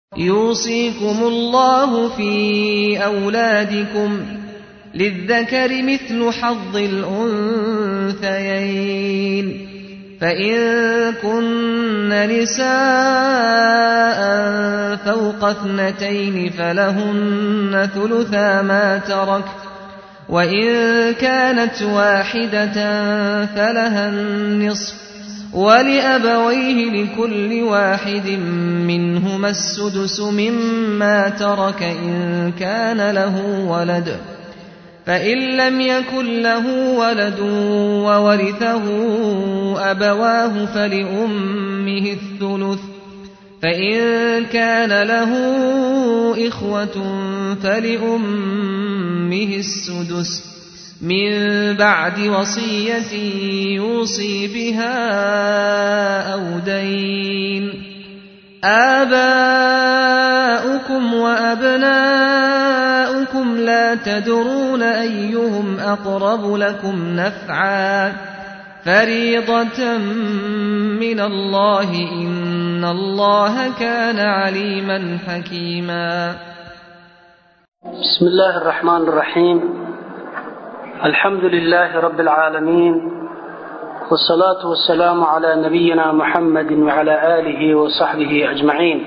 يوصيكم الله في أولادكم للذكر مثل حظ الأنثيين فإن كن نساء فوق اثنتين فلهن ثلثا ما ترك وإن كانت واحدة فلها النصف ولأبويه لكل واحد منهما السدس مما ترك إن كان له ولد فإن لم يكن له ولد وورثه أبواه فلأمه الثلث فإن كان له إخوة فلأمه السدس من بعد وصية يوصي بها أو دين آباؤكم وأبناؤكم لا تدرون أيهم أقرب لكم نفعا فريضة من الله إن الله كان عليما حكيما بسم الله الرحمن الرحيم الحمد لله رب العالمين والصلاة والسلام على نبينا محمد وعلى آله وصحبه أجمعين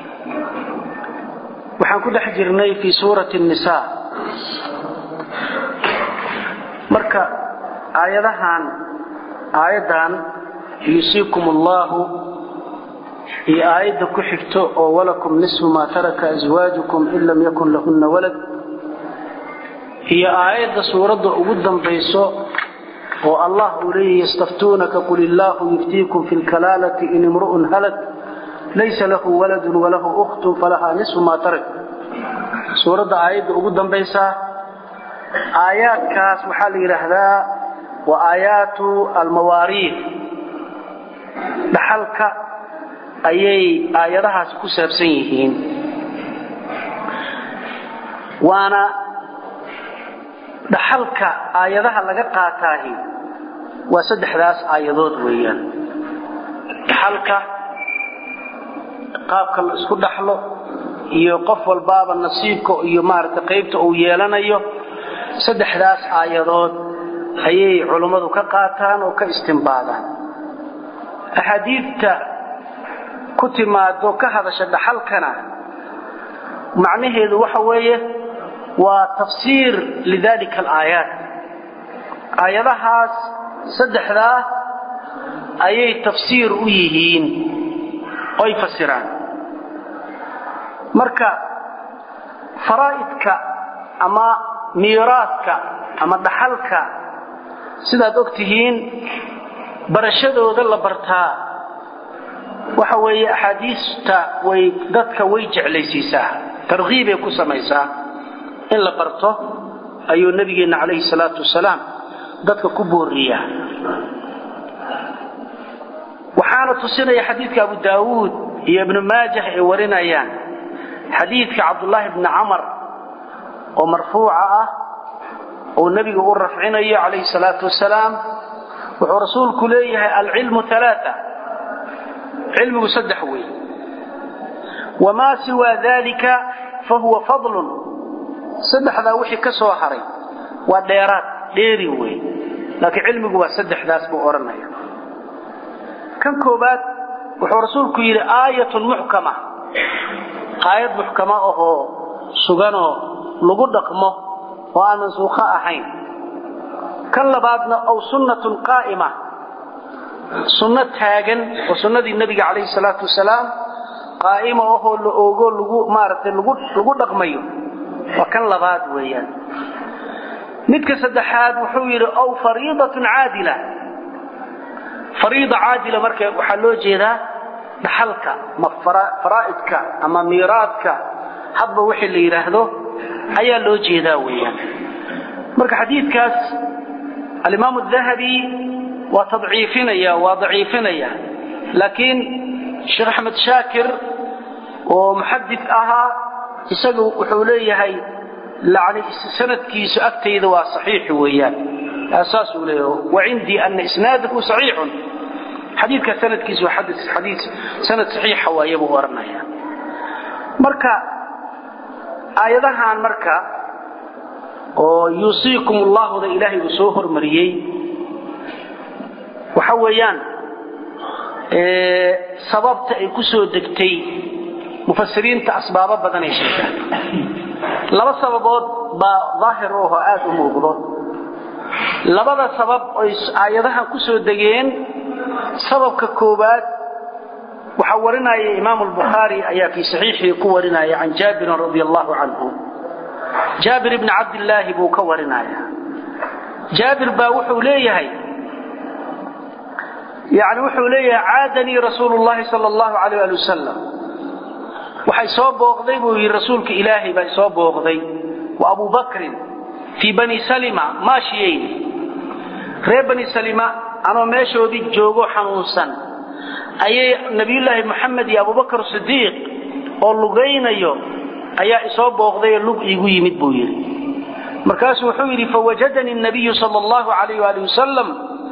waxaan ku dhex jirnay fii suurati الnisaa marka aayadahan aayaddan yuusiikum allahu iyo aayadda ku xigto oo walakum nisfu maa taraka aswaajukum in lam yakun lahunna walad iyo aayadda suuradda ugu dambayso oo allah uu leeyahy yastaftuunaka qul illaahu yuftiikum fi lkalaalati in imru'un halak laysa lahu waladun walahu ukhtun falahaa nisfu maa tarak suuradda aayadda ugu dambaysaa aayaadkaas waxaa la yidhaahdaa waa aayaatu almawaariid dhaxalka ayay aayadahaasi ku saabsan yihiin waana dhaxalka aayadaha laga qaataahi waa saddexdaas aayadood weeyaan dhaxalka qaabka la isku dhaxlo iyo qof walbaaba nasiibka iyo maaragtay qaybta uu yeelanayo saddexdaas aayadood ayay culummadu ka qaataan oo ka istimbaadaan axaadiidta ku timaado ka hadasha dhaxalkana macnaheedu waxa weeye waa tafsiir lidalika alaayaat aayadahaas saddexdaa ayay tafsiir u yihiin oy fasiraan marka faraa'idka ama miiraadka ama dhaxalka sidaad og tihiin barashadooda la bartaa waxa weeye axaadiista way dadka way jeclaysiisaa tarkiibay ku samaysaa in la barto ayuu nabigeenna calayhi salaatu wasalaam dadka ku booriyaa waxaana tusinaya xadiidka abu daawuud iyo ibnu maajah ay warinayaan xadiidka cabdullaahi bni camar oo marfuuca ah oo nebiga u rafcinayo calayhi salaatu wasalaam wuxuu rasuulku leeyahay alcilmu alaaa cilmigu saddex wey wamaa siwaa dalika fahuwa fadlun saddexdaa wixii ka soo haray waa dheeraad dheeri wey laakiin cilmigu waa saddexdaas buu odhanaya kan koobaad wuxuu rasuulku yidhi aayatun muxkama aayad muxkama ahoo suganoo lagu dhaqmo oo aan mansuukho ahayn kan labaadna ow sunnatun qaa'ima sunno taagan oo sunnadii nebiga calayhi salaatu wasalaam qaa'ima ahoo la oogo lagu maaragtay lagu dhaqmayo waa kan labaad weeyaan midka saddexaad wuxuu yidhi ow fariidatun caadila fariida caadila marka waxaa loo jeedaa dhaxalka ma faraa'idka ama miiraadka hadba wixii la yidhaahdo ayaa loo jeedaa weeyaan marka xadiidkaas alimaamu dahabi waa tadciifinaya waa daciifinaya laakiin sheekh axmed shaakir oo muxadid ahaa isagu wuxuu leeyahay yani sanadkiisu agtayda waa saxiix weeyaan saasuu leeyahay wacindii ana isnaadahu saxiixun xadiidka sanadkiisu waa xadiid sanad saxiixa waaye buu odhanaya marka aayadahan marka oo yuusiikum ullaahuda ilaahay uu soo hormariyey waxa weeyaan sababta ay ku soo degtay mufasiriinta asbaabo badan ay sheegaan laba sababood baa daahir u ahoo aada u muuqdo labada sabab oy aayadahan ku soo degeen sababka koowaad waxaa warinaya imaamu albukhaari ayaa fii saxiixii ku warinaya can jaabirin radi allahu canhu jaabir ibni cabdillaahi buu ka warinaya jaabir baa wuxuu leeyahay yani wuxuu leeyahay caadanii rasuulu llahi sal allahu alayh ali wasalam waxay soo booqday buu yidhi rasuulka ilaahay baa soo booqday wa abu bakrin fii bani salima maashiyeyn reer bani salima anoo meeshoodii joogo xanuunsan ayay nabiyullaahi moxamed iyo abubakar sidiiq oo lugaynayo ayaa isoo booqdayoo lug iigu yimid buu yidhi markaasuu wuxuu yidhi fawajadanii nabiyu sal allahu alayh ali wasalam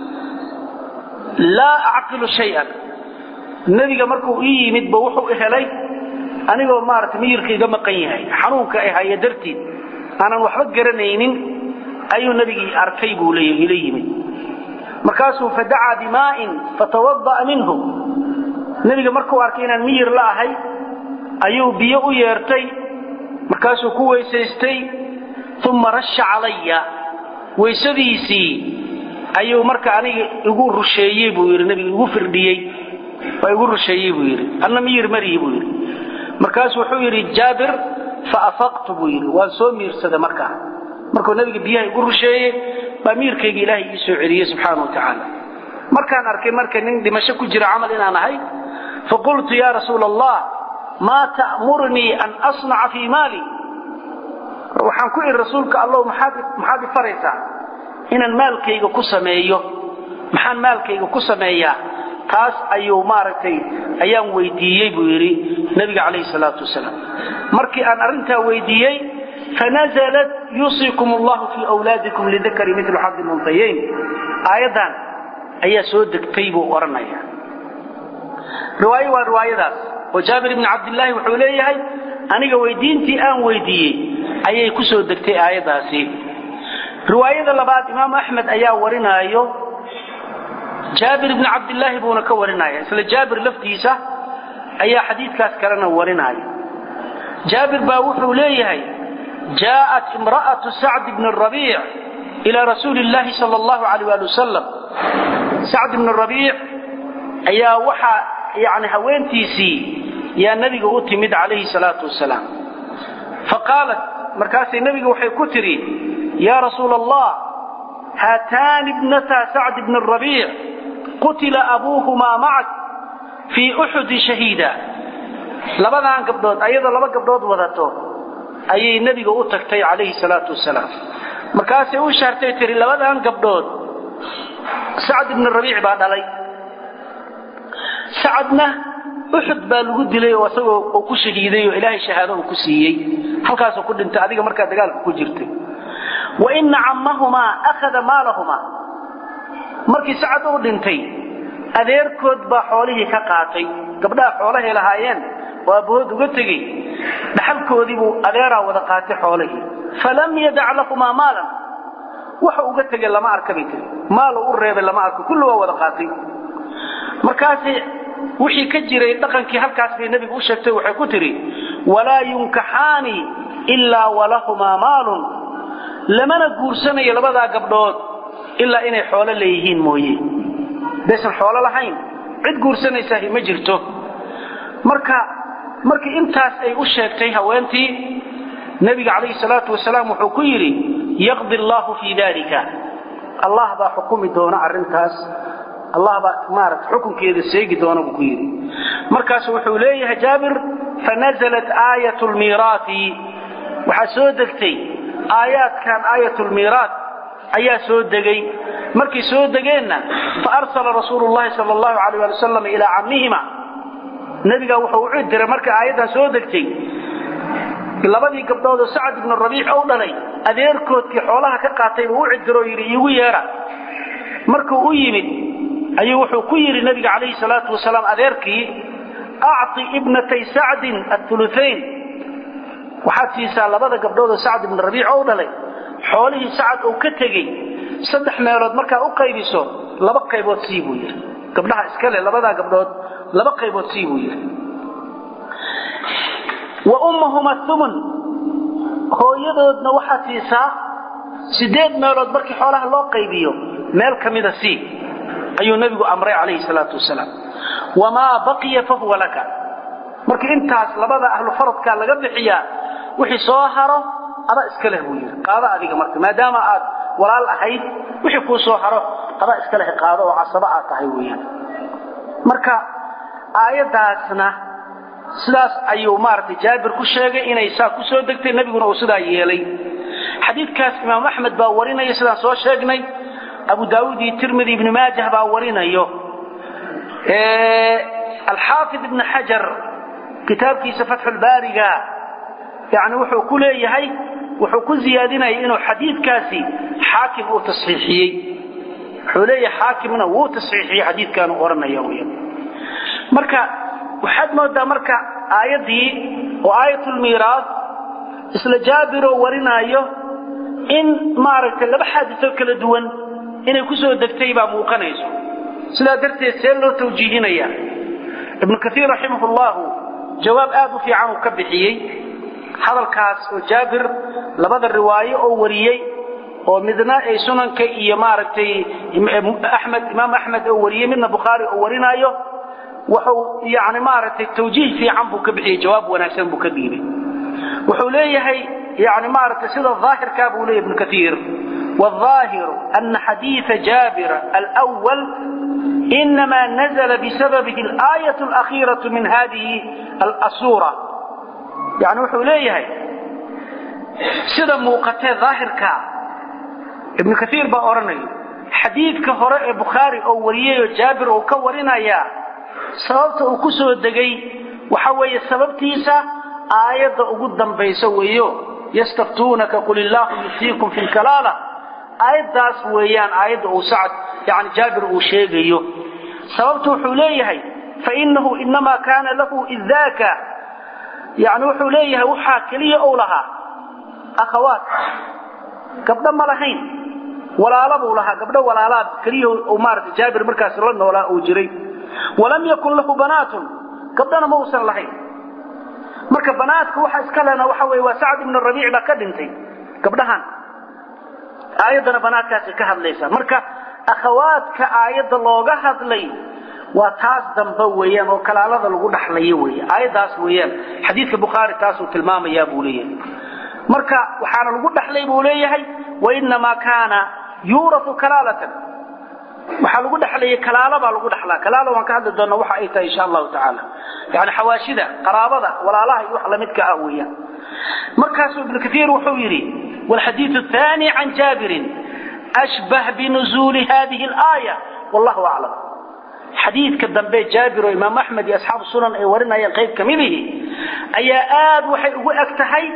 laa acqilu shayan nebiga markuu ii yimidba wuxuu helay anigoo maarata miyirka iga maqan yahay xanuunka ay haya dartiid aanan waxba garanaynin ayuu nebigii arkay buu leeya ila yimid markaasuu fadacaa bimaa'in fatawada'a minhu nebiga markuu arkay inaan miyir la ahay ayuu biyo u yeertay markaasuu ku weysaystay uma rasha calaya weysadiisii ayuu marka aniga igu rusheeyey buu yidhi nebiga igu firdhiyey waa igu rusheeyey buu yidhi anna miyir mariyi buu yidhi markaasu wuxuu yidhi jaabir faafaqtu buu yidhi waan soo miirsada markaa markuu nebiga biyaha igu rusheeyey baa miirkayga ilaahay ii soo celiyey subxaana wa tacaala markaan arkay marka nin dhimasho ku jira camal inaan ahay faqultu yaa rasuula allah maa ta'murnii an asnaca fii maali waxaan ku idhi rasuulka allow maxaad i faraysaa inaan maalkayga ku sameeyo maxaan maalkayga ku sameeyaa taas ayuu maaragtay ayaan weydiiyey buu yidhi nebiga calayhi salaatu wasalaam markii aan arrintaa weydiiyey fanazalat yuusiikum allahu fii wlaadikum lidakari milu xadi luntayayn aayaddan ayaa soo degtay buu odhanaya riwaayo waa riwaayadaas oo jaabir ibni cabdillaahi wuxuu leeyahay aniga weydiintii aan weydiiyey ayay ku soo degtay aayaddaasi riwaayada labaad imaamu axmed ayaa warinaayo jaabir ibni cabdillaahi buuna ka warinaya isla jaabir laftiisa ayaa xadiidkaas kalena warinaya jaabir baa wuxuu leeyahay jaءat imra'atu sacd bni rabiic ilaa rasuuli اllaahi sal اllahu alayh ali wasalam sacd ibni rabiic ayaa waxaa yani haweentiisii yaa nebiga u timid calayhi salaatu wasalaam faqaalat markaasay nebiga waxay ku tidhi yaa rasuula allah haataani ibnataa sacd bni rabiic qutila abuuhumaa macak fii uxudi shahiida labadan gabdhood ayadoo laba gabdhood wadato ayay nebiga u tagtay calayhi salaatu wasalaam markaasay u shaartay tihi labadan gabdhood sacd ibni rabiic baa dhalay sacadna uxud baa lagu dilay oo isagoo uu ku shahiiday oo ilaahay shahaado uu ku siiyey halkaasuu ku dhintay adiga markaa dagaalka ku jirtay wa ina cammahumaa akhada maalahumaa markii sacad uu dhintay adeerkood baa xoolihii ka qaatay gabdhaha xoolahay lahaayeen oo abbahood uga tegey dhaxalkoodii buu adeeraa wada qaatay xoolihii falam yadac lahumaa maalan waxa uga tegay lama arka bay tiri maal u reebay lama arko kulli waa wada qaatay markaasi wixii ka jiray dhaqankii halkaas bay nebigu u sheegtay waxay ku tidhi walaa yunkaxaani ilaa walahumaa maalun lamana guursanayo labadaa gabdhood ilaa inay xoolo leeyihiin mooye daysan xoolo lahayn cid guursanaysaah ma jirto marka markii intaas ay u sheegtay haweentii nebiga calayhi salaatu wasalaam wuxuu ku yidhi yaqdi allaahu fii dalika allah baa xukumi doona arrintaas allah baa maarata xukunkeeda seegi doona buu ku yidhi markaasu wuxuu leeyahay jaabir fanazalat aayat lmiiraati waxaa soo degtay aayaadkan aayat lmiiraat ayaa soo degay markay soo degeenna faarsala rasuulu llahi sal allahu alayh ali wasalam ilaa cammihima nebiga wuxuu u diray markay aayaddan soo degtay labadii gabdhoodoo sacad ibnu rabiic ou dhalay adeerkoodkii xoolaha ka qaatay buu u cidiroo yidhi iigu yeedha markuu u yimid ayuu wuxuu ku yidhi nebiga calayhi salaatu wasalaam adeerkii acطi ibnatay sacdin auluayn waxaad siisaa labada gabdhoodoo sacd ibn rabiic ou dhalay xoolihii sacad uu ka tegey saddex meelood markaa u qaybiso laba qaybood sii buu yidhi gabdhaha iskale labadaa gabdhood laba qaybood sii buu yidhi wa ummahuma umun hooyadoodna waxaad siisaa sideed meelood markii xoolaha loo qaybiyo meel ka mida sii ayuu nebigu amray calayhi salaatu wasalaam wamaa baqiya fahuwa laka markii intaas labada ahlu faradka laga bixiyaa wixii soo haro adaa iska leh buu yidhi qaado adiga marka maadaama aad walaal ahayd wixii kuu soo haro adaa iska leh qaado oo casaba aad tahay weeyaan marka aayaddaasna sidaas ayuu maaragtay jaabir ku sheegay inay saa ku soo degtay nebiguna uu sidaa yeelay xadiidkaas imaam axmed baa warinaya sidaan soo sheegnay abu daawuud iyo tirmidi ibni maajah baa warinayo alxaafid ibn xajar kitaabkiisa fatxulbaariga yani wuxuu ku leeyahay wuxuu ku ziyaadinaya inuu xadiidkaasi xaakim uu tasxiixiyey wuxuu leeyahay xaakimna wuu tasxiixiyey xadiidkaanu odhanaya wy marka waxaad moodaa marka aayaddii oo aayatulmiiraas isla jaabiroo warinaayo in maaragtay laba xaadiso kala duwan inay ku soo degtay baa muuqanayso sidaa darteed see loo tawjiihinaya ibnu kaiir raximah llahu jawaab aad u fiican uu ka bixiyey hadalkaas oo jaabir labada riwaayo oo wariyey oo midna ay sunanka iyo maaragtay axmed imaam axmed oo wariyey midna bukhaari oo warinaayo wuxuu yani maaragtay tawjiih fiican buu ka bixiyey jawaab wanaagsan buu ka dhiibay wuxuu leeyahay yani maaragtay sida daahirkaa buu leeyahy ibnu kaiir والظاهر أن حديث جابر الأول إنما نزل بسببه الآية الأخيرة من هذه الأسورة يعني وحو ليه سيدا موقتي ظاهر كا ابن كثير بأورني حديث كهراء بخاري أو وريه جابر أو كورنا يا سببت أكسو الدقي وحوي السبب تيسا آية أقدم بيسويه يستفتونك قل الله يفتيكم في الكلالة aayaddaas weeyaan aayadda uu sacad yani jaabir uu sheegayo sababtu wuxuu leeyahay fainahu inamaa kaana lahu idaaka yani wuxuu leeyahay waxaa keliya ou lahaa akhawaat gabdho ma lahayn walaala buu lahaa gabdho walaalaa keliya maarata jaabir markaas la noolaa uu jiray walam yakun lahu banaatun gabdhana ma uusan lahayn marka banaadka waxa iska lena waxa wey waa sacd ibn rabiic baa ka dhintay gabdhahan aayaddana banaadkaasay ka hadlaysaa marka akhawaadka aayadda looga hadlay waa taas dambe weeyaan oo kalaalada lagu dhaxlayo wey aayaddaas weeyaan xadiidka bukhaari taasuu tilmaamayaa buu leeyahay marka waxaana lagu dhaxlay buu leeyahay wainamaa kaana yuurau kalaalatan waxaa lagu dhaxlayay kalaalo baa lagu dhaxlaa kalaala waan ka hadli doonaa waxa ay tahay insha allahu tacaala yani xawaashida qaraabada walaalaha iyo wax lamidka ah weeyaan markaasuu ibnu kaiir wuxuu yidhi والحديث الثاني عن جابر أشبه بنزول هذه الآية والله أعلم حديث كالدنبي جابر وإمام أحمد أصحاب السنن أي ورنا ينقيب كمله أي آد وحي أكتحي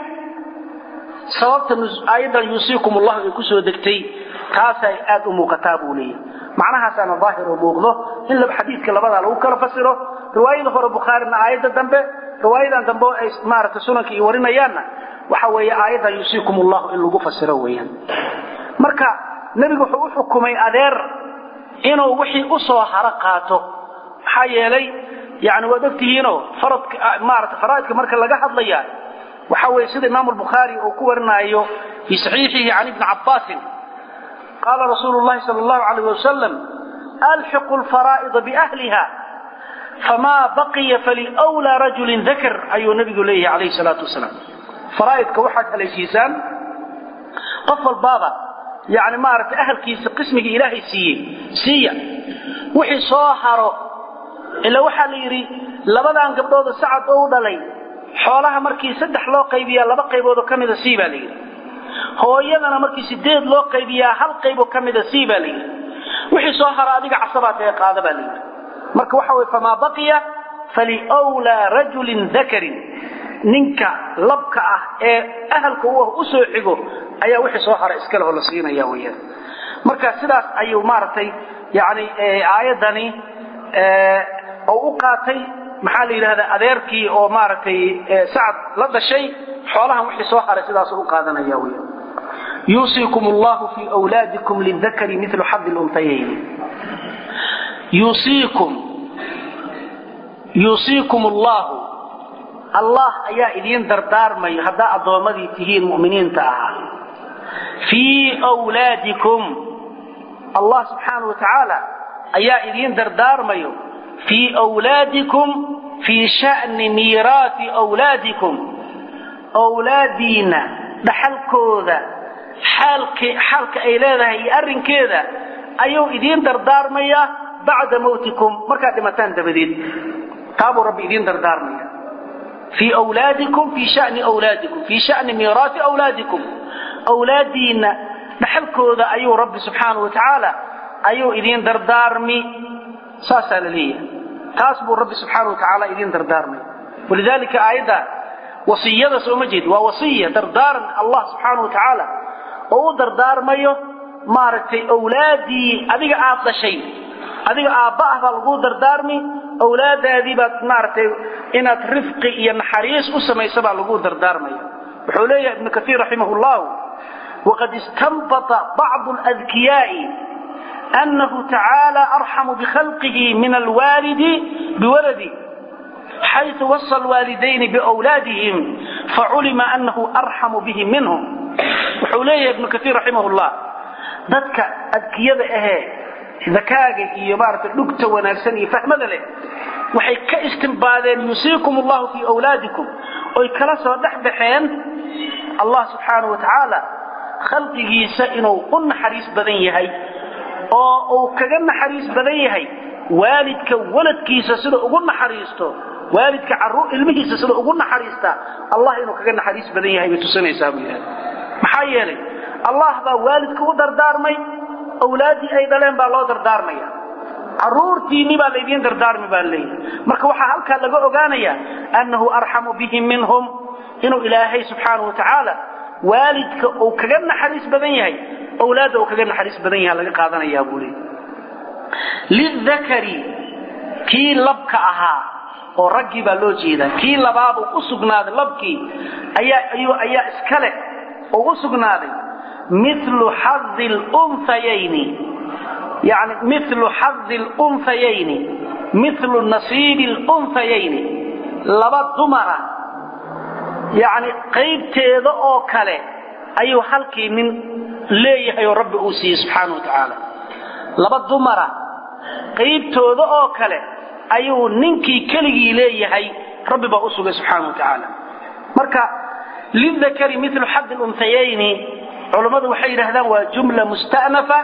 sababta aayaddan yuusiikum allahu ay ku soo degtay taasay aad u muuqataa buu leeyahy macnahaasaana daahir oo muuqdo in xadiidka labadaa lagu kala fasiro riwaayada hore bukhaarina aayadda dambe riwaayadan dambe oo ay maaragtay sunanka iyo warinayaanna waxa weeye aayaddan yuusiikum allahu in lagu fasiro weeyaan marka nebigu wuxuu u xukumay adeer inuu wixii u soo haro qaato maxaa yeelay yani waad ogtihiinoo faradka maarata faraa'idka marka laga hadlaya waxa weeye sida imaamu albukhaari uu ku warinaayo fii saxiixihi can ibni cabbaasin qaala rasuulu llahi sala allahu calayh wasalam alxiqu alfaraa'ida biahliha famaa baqiya faliwlaa rajulin dakar ayuu nabigu leeyahay calayhi salaatu wasalaam faraa'idka waxaad haleeshiisaan qof walbaaba yani maaragtay ahalkiisa qismigii ilaahay siiyey siiya wixii soo haro ila waxaa la yidhi labadan gabdhooda sacad oo u dhalay xoolaha markii saddex loo qaybiyaa laba qayboodoo ka mida sii baa la yidhi hooyadana markii sideed loo qaybiyaa hal qayboo ka mida sii baa la yidhi wixii soo haro adiga casabaad ee qaada baa la yidhi marka waxa weye famaa baqiya faliwlaa rajulin dakarin ninka labka ah ee ahalka u ah u soo xigo ayaa wixii soo hara iska leho la siinaya weyaan marka sidaas ayuu maaragtay yani aayaddani oo u qaatay maxaa la yidhahdaa adeerkii oo maaragtay sacad la dhashay xoolahan wixii soo haray sidaas u qaadanaya wy yuusiikum allahu fii wlaadikum lidakari milu xadi luntayayni yuusiikum yuusiikum allahu allah ayaa idiin dardaarmayo haddaa addoommadii tihiin mu'miniinta ahaa fii wlaadikum allah subxaanau wa tacaala ayaa idiin dardaarmayo fii wlaadikum fii sha'ni miiraati wlaadikum wlaadiinna dhaxalkooda xaalka ay leedahay iyo arrinkeeda ayuu idiin dardaarmayaa bacda mawtikum markaad dhimataan dabadeed taabuu rabbi idiin dardaarmaya fii wlaadikum fii shani wlaadikum fii shani miiraati wlaadikum wlaadiinna dhaxalkooda ayuu rabbi subxaanau wa tacaala ayuu idiin dardaarmi saasaa la leeyahay taas buu rabbi subxaana wa tacaala idiin dardaarmay walidaalika aayadda wasiyada sooma jeed waa wasiya dardaaran allah subxaana wa tacaala oo u dardaarmayo maaragtay awlaadii adiga aad dhashay adiga aabba ah baa laguu dardaarmi awlaadaadii baad maaragtay inaad rifqi iyo naxariis u samayso baa laguu dardaarmaya wuxuu leeyahay ibnu kaiir raximah llahu waqad istanbata bacdu ladkiyaai أنه تعالى أرحم بخلقه من الوالد بولده حيث وصى الوالدين بأولادهم فعلم أنه أرحم بهم منهم وحوليه ابن كثير رحمه الله ذاتك أذكية أهي ذكاك إيمارة اللقطة ونرسني فهم ذلك وحي كاستنبادين يسيكم الله في أولادكم ويكلاسوا دحبحين الله سبحانه وتعالى خلقه سئنوا قلنا حريص بدن يهي oo uu kaga naxariis badan yahay waalidka waladkiisa sida ugu naxariisto waalidka carruur ilmihiisa sida ugu naxariista allah inuu kaga naxariis badan yahay bay tusinaysaa buu yidhahda maxaa yeelay allah baa waalidka u dardaarmay awlaaddii ay dhaleen baa loo dardaarmaya carruurtiinni baa laydiin dardaarmi baa leeyahay marka waxaa halkaa laga ogaanayaa annahu arxamu bihim minhum inuu ilaahay subxaanahu wa tacaala waalidka uu kaga naxariis badan yahay awlaadda uu kaga naxariis badan yaha laga qaadanayaa buu leey lidakari kii labka ahaa oo raggii baa loo jeedaa kii labaabuu u sugnaaday labkii ayaa ayuu ayaa iskale oo u sugnaaday milu xadi lunhayayni yani milu xadi lunhayayni milu nasiibi lunhayayni laba dumara yani qaybteeda oo kale ayuu halkii nin leeyahay oo rabbi uu siiyey subxaana wa tacaala laba dumara qaybtooda oo kale ayuu ninkii keligii leeyahay rabbi baa u sugay subxaana wa tacaala marka lidakari milu xadi lunhayayni culammadu waxay yidhahdaan waa jumla musta'nafa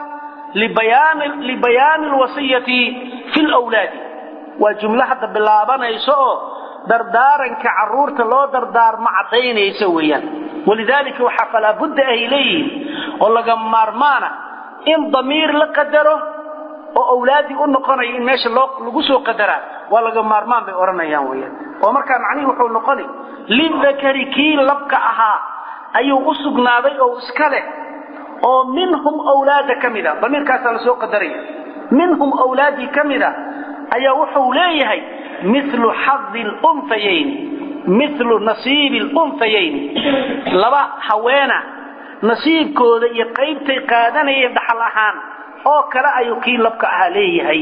libayaani alwasiyati fi lwlaadi waa jumlo hadda bilaabanayso oo dardaaranka carruurta loo dardaarmo caddaynaysa weeyaan walidaalika waxaa falaabudda ay leeyihiin oo laga maarmaana in damiir la qadaro oo awlaaddii u noqonaya in meesha lagu soo qadaraa waa laga maarmaan bay odhanayaan weyaan oo markaa macnihii wuxuu noqoni lidakari kii labka ahaa ayuu u sugnaaday oo iska leh oo minhum awlaada ka mida damiirkaasaa lasoo qadaraya minhum awlaaddii ka mida ayaa wuxuu leeyahay milu xadi lunhayayni milu nasiibi lunhayayni laba haweena nasiibkooda iyo qaybtay qaadanayeen dhaxal ahaan oo kale ayuu kii labka ahaa leeyahay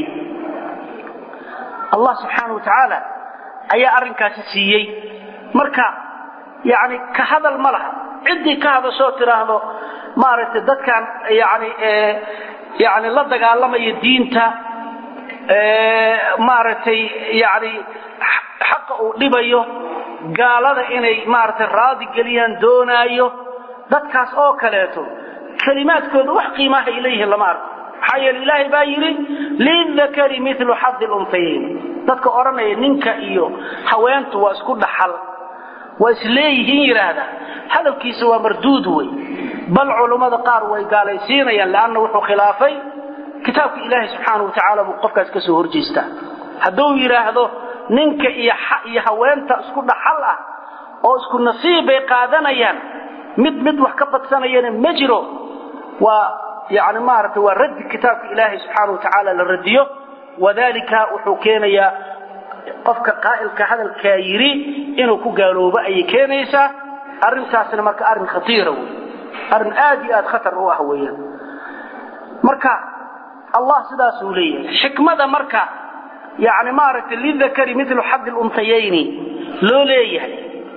allah subxaana wa tacaala ayaa arrinkaasi siiyey marka yani ka hadal ma laha ciddii ka hadashoo tidhaahdo maaragtay dadkan yani yani la dagaalamaya diinta maaragtay yani xaqa uu dhibayo gaalada inay maaragtay raadi geliyaan doonaayo dadkaas oo kaleeto kelimaadkooda wax qiimaha ay leeyihiin lama arko maxaa yeele ilaahay baa yidhi lidakari milu xadi lunhayayn dadka odhanaya ninka iyo haweentu waa isku dhaxal waa isleeyihiin yidhaahda hadalkiisa waa marduud wey bal culummada qaar way gaalaysiinayaan leanna wuxuu khilaafay kitaabka ilaahay subxaana wa tacaala buu qofkaas ka soo horjeestaa hadduu yidhaahdo ninka iyo iyo haweenta isku dhaxal ah oo isku nasiib bay qaadanayaan mid mid wax ka badsanayana ma jiro waa yani maaragtay waa raddi kitaabka ilaahay subxaana wa tacaala la radiyo wadalika wuxuu keenayaa qofka qaa'ilka hadalkaa yidhi inuu ku gaaloobo ayay keenaysaa arrintaasna marka arrin khatiira wey arrin aad iyo aad khatar u ah weeyaan marka allah sidaasuu leeyahay xikmada marka yani maaragtay lidakari milu xadi luntayayni loo leeyahay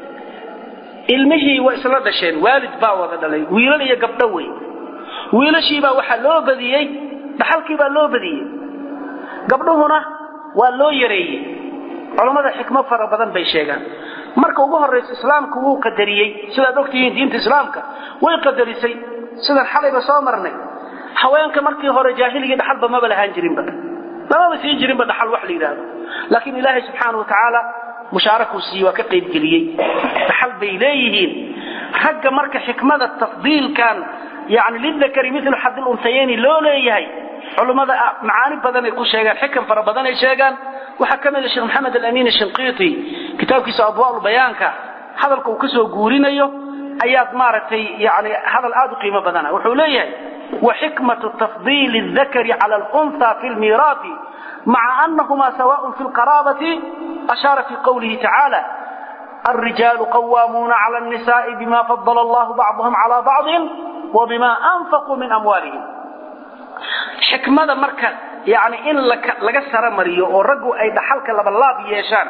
ilmihii waa isla dhasheen waalid baa wada dhalay wiilal iyo gabdho wey wiilashiibaa waxaa loo badiyey dhaxalkiibaa loo badiyey gabdhuhuna waa loo yareeyey culammada xikmo fara badan bay sheegaan marka ugu horraysa islaamku wuu qadariyey sidaad ogtihiin diinta islaamka way qadarisay sidaan xalayba soo marnay haweenka markii hore jaahiligii dhaxalba maba lahaan jirinba lamaba siin jirinba dhaxal wax la yidhaahdo laakiin ilaahay subxaana wa tacaala mushaarakuu siiye waa ka qaybgeliyey dhaxal bay leeyihiin ragga marka xikmada tafdiilkan yani lidakari milu xadil untayayni loo leeyahay culummada macaani badan ay ku sheegaan xikam fara badan ay sheegaan waxaa ka mida sheekh maxamed alamin shinqiiti kitaabkiisa adwaa bayaanka hadalka uu ka soo guurinayo ayaad maaragtay yani hadal aad u qiimo badana wuxuu leeyahay وحكمة تفضيل الذكر على الأنثى في الميراث مع أنهما سواء في القرابة أشار في قوله تعالى الرجال قوامون على النساء بما فضل الله بعضهم على بعض وبما أنفقوا من أموالهم حكمة مركة يعني إن لك سر مريو ورقوا أي دحلك لبلاب يشان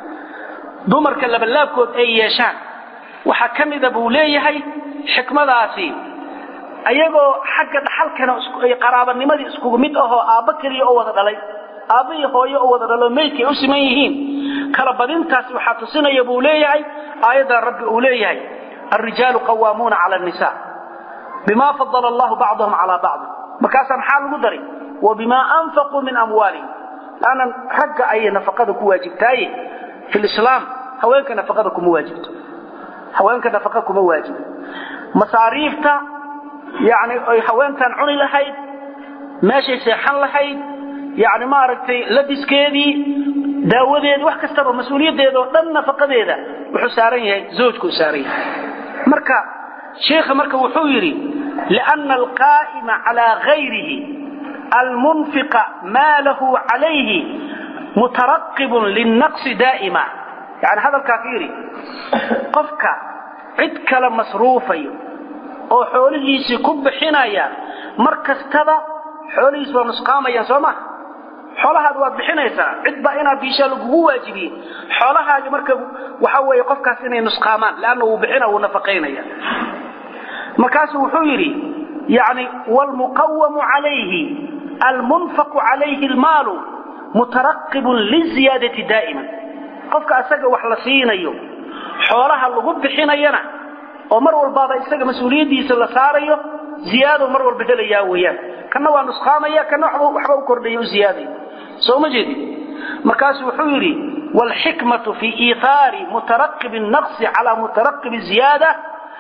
دمرك لبلاب كود أي يشان وحكم ذا بوليه حكمة ذاتي ayagoo xagga dhaxalkana qaraabanimadii iskugu mid ahoo aabba keliya oo wada dhalay aabba iyo hooyo oo wada dhalo maydkay u siman yihiin kala badintaasi waxaa tusinaya buu leeyahay aayaddan rabbi uu leeyahay alrijaalu qawaamuuna cala annisaa bimaa fadala allahu bacdahum calaa bacdi markaasaa maxaa lagu daray wa bimaa anfaquu min amwaalihim laanan ragga ayay nafaqada ku waajibtaaye fi lislaam haweenka nafaqada kuma waajibto haweenka nafaqa kuma waajibo masaariifta yani ay haweentan cuni lahayd meeshay seexan lahayd yani maaragtay labiskeedii daawadeedi wax kastaba mas-uuliyaddeeda oo dhan nafaqadeeda wuxuu saaran yahay zawjkuu saaran yahay marka sheikha marka wuxuu yidhi liana alqaa'ima calaa gayrihi almunfiqa maalahu calayhi mutaraqibun linnaqsi daa'ima yani hadalkaa fiiri qofka cid kale masruufayo oo xoolihiisii ku bixinaya mar kastaba xoolihiis waa nusqaamayaan soo maha xoolahaad waad bixinaysaa cid baa inaad biishaa lagugu waajibiye xoolahaagi marka waxa weeye qofkaas inay nusqaamaan leanna wuu bixina wuu nafaqaynaya markaasuu wuxuu yidhi yani wlmuqawamu calayhi almunfaqu calayhi almaalu mutaraqibun liziyaadati daa'iman qofka asaga wax la siinayo xoolaha lagu bixinayana oo mar walbaaba isaga mas-uuliyaddiisa la saarayo ziyaado mar walba helayaa weeyaan kana waa nusqaamaya kana waxba u kordhaya u ziyaadaya soo ma jeedin markaasu wuxuu yidhi waalxikmatu fii iihaari mutaraqibi naqsi calaa mutaraqibi ziyaada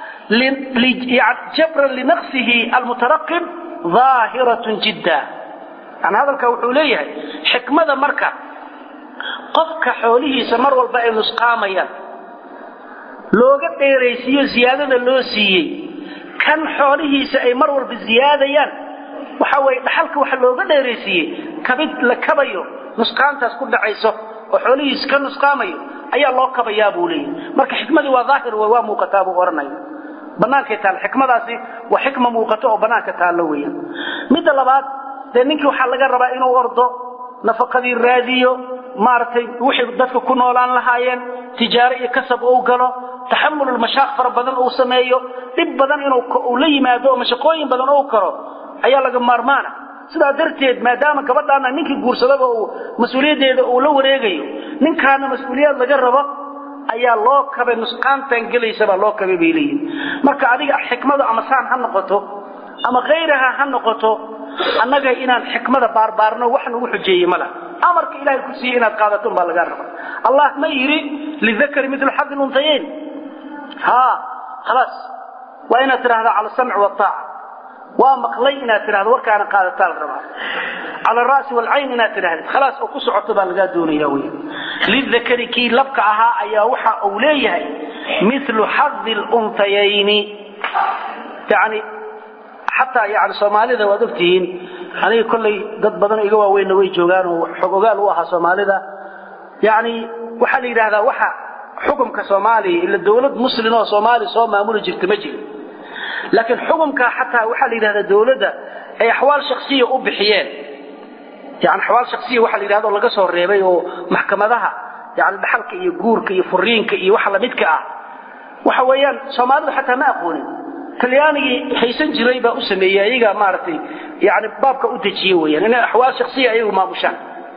jabran linaqsihi almutaraqib ظaahiratun jidda yani hadalkaa wuxuu leeyahay xikmada marka qofka xoolihiisa mar walba ay nusqaamayaan looga dheeraysiiyo ziyaadada loo siiyey kan xoolihiisa ay mar walba ziyaadayaan waxa weye dhaxalka waxa looga dheeraysiiyey kabid la kabayo nusqaantaas ku dhacayso oo xoolihiisa ka nusqaamayo ayaa loo kabayaa buu leeyahy marka xikmadii waa daahir wey waa muuqataa buu odhanaya bannaankay taal xikmadaasi waa xikma muuqato oo bannaanka taallo weeyaan midda labaad dee ninkii waxaa laga rabaa inuu ordo nafaqadii raadiyo maaragtay wixii dadka ku noolaan lahaayeen tijaaro iyo kasab uu galo taxamul mashaaq fara badan uu sameeyo dhib badan inuu la yimaado oo mashaqooyin badan uu karo ayaa laga maarmaana sidaa darteed maadaama gabadhaana ninkii guursadaba uu mas-uuliyaddeeda uu la wareegayo ninkaana mas-uuliyaad laga rabo ayaa loo kabay nusqaantan gelaysabaa loo kabay bay leeyihin marka adiga xikmadu ama saan ha noqoto ama khayraha ha noqoto annaga inaan xikmada baarbaarno wax nagu xujeeye mala amarka ilahay ku siiye inaad qaadato baa lagaa raba allah ma yidhi lidakari milu xadi luntayayn ha khalaas waa inaad tidhahdaa cala samci waaaca waa maqlay inaad tidhahdo warkaana qaadataa la rabaa cala ara'si waalcayn inaad tidhahdid khalaas oo ku socoto baa lagaa doonaya wey lidakari kii labka ahaa ayaa waxa uu leeyahay milu xadi luntayayni yani xataa yani soomaalida waad ogtihiin aniga kollay dad badan iga waaweynna way joogaan oo xog ogaal u ahaa soomaalida yani waxaa la yidhahdaa waxa xukumka soomaaliya ila dawlad muslin oo soomaaliya soo maamuli jirta ma jiro laakiin xukumka xataa waxaa la yidhahdaa dawladda ay axwaal shaksiya u bixiyeen yani axwaal shaksiya waxaa la yidhahda oo laga soo reebay oo maxkamadaha yani dhaxalka iyo guurka iyo furiinka iyo waxa lamidka ah waxa weeyaan soomaalidu xataa ma aqoonin talyaanigii haysan jiray baa u sameeyey ayaga maaragtay yani baabka u dejiye weyaan inay axwaal shaksiya ayagu maamushaan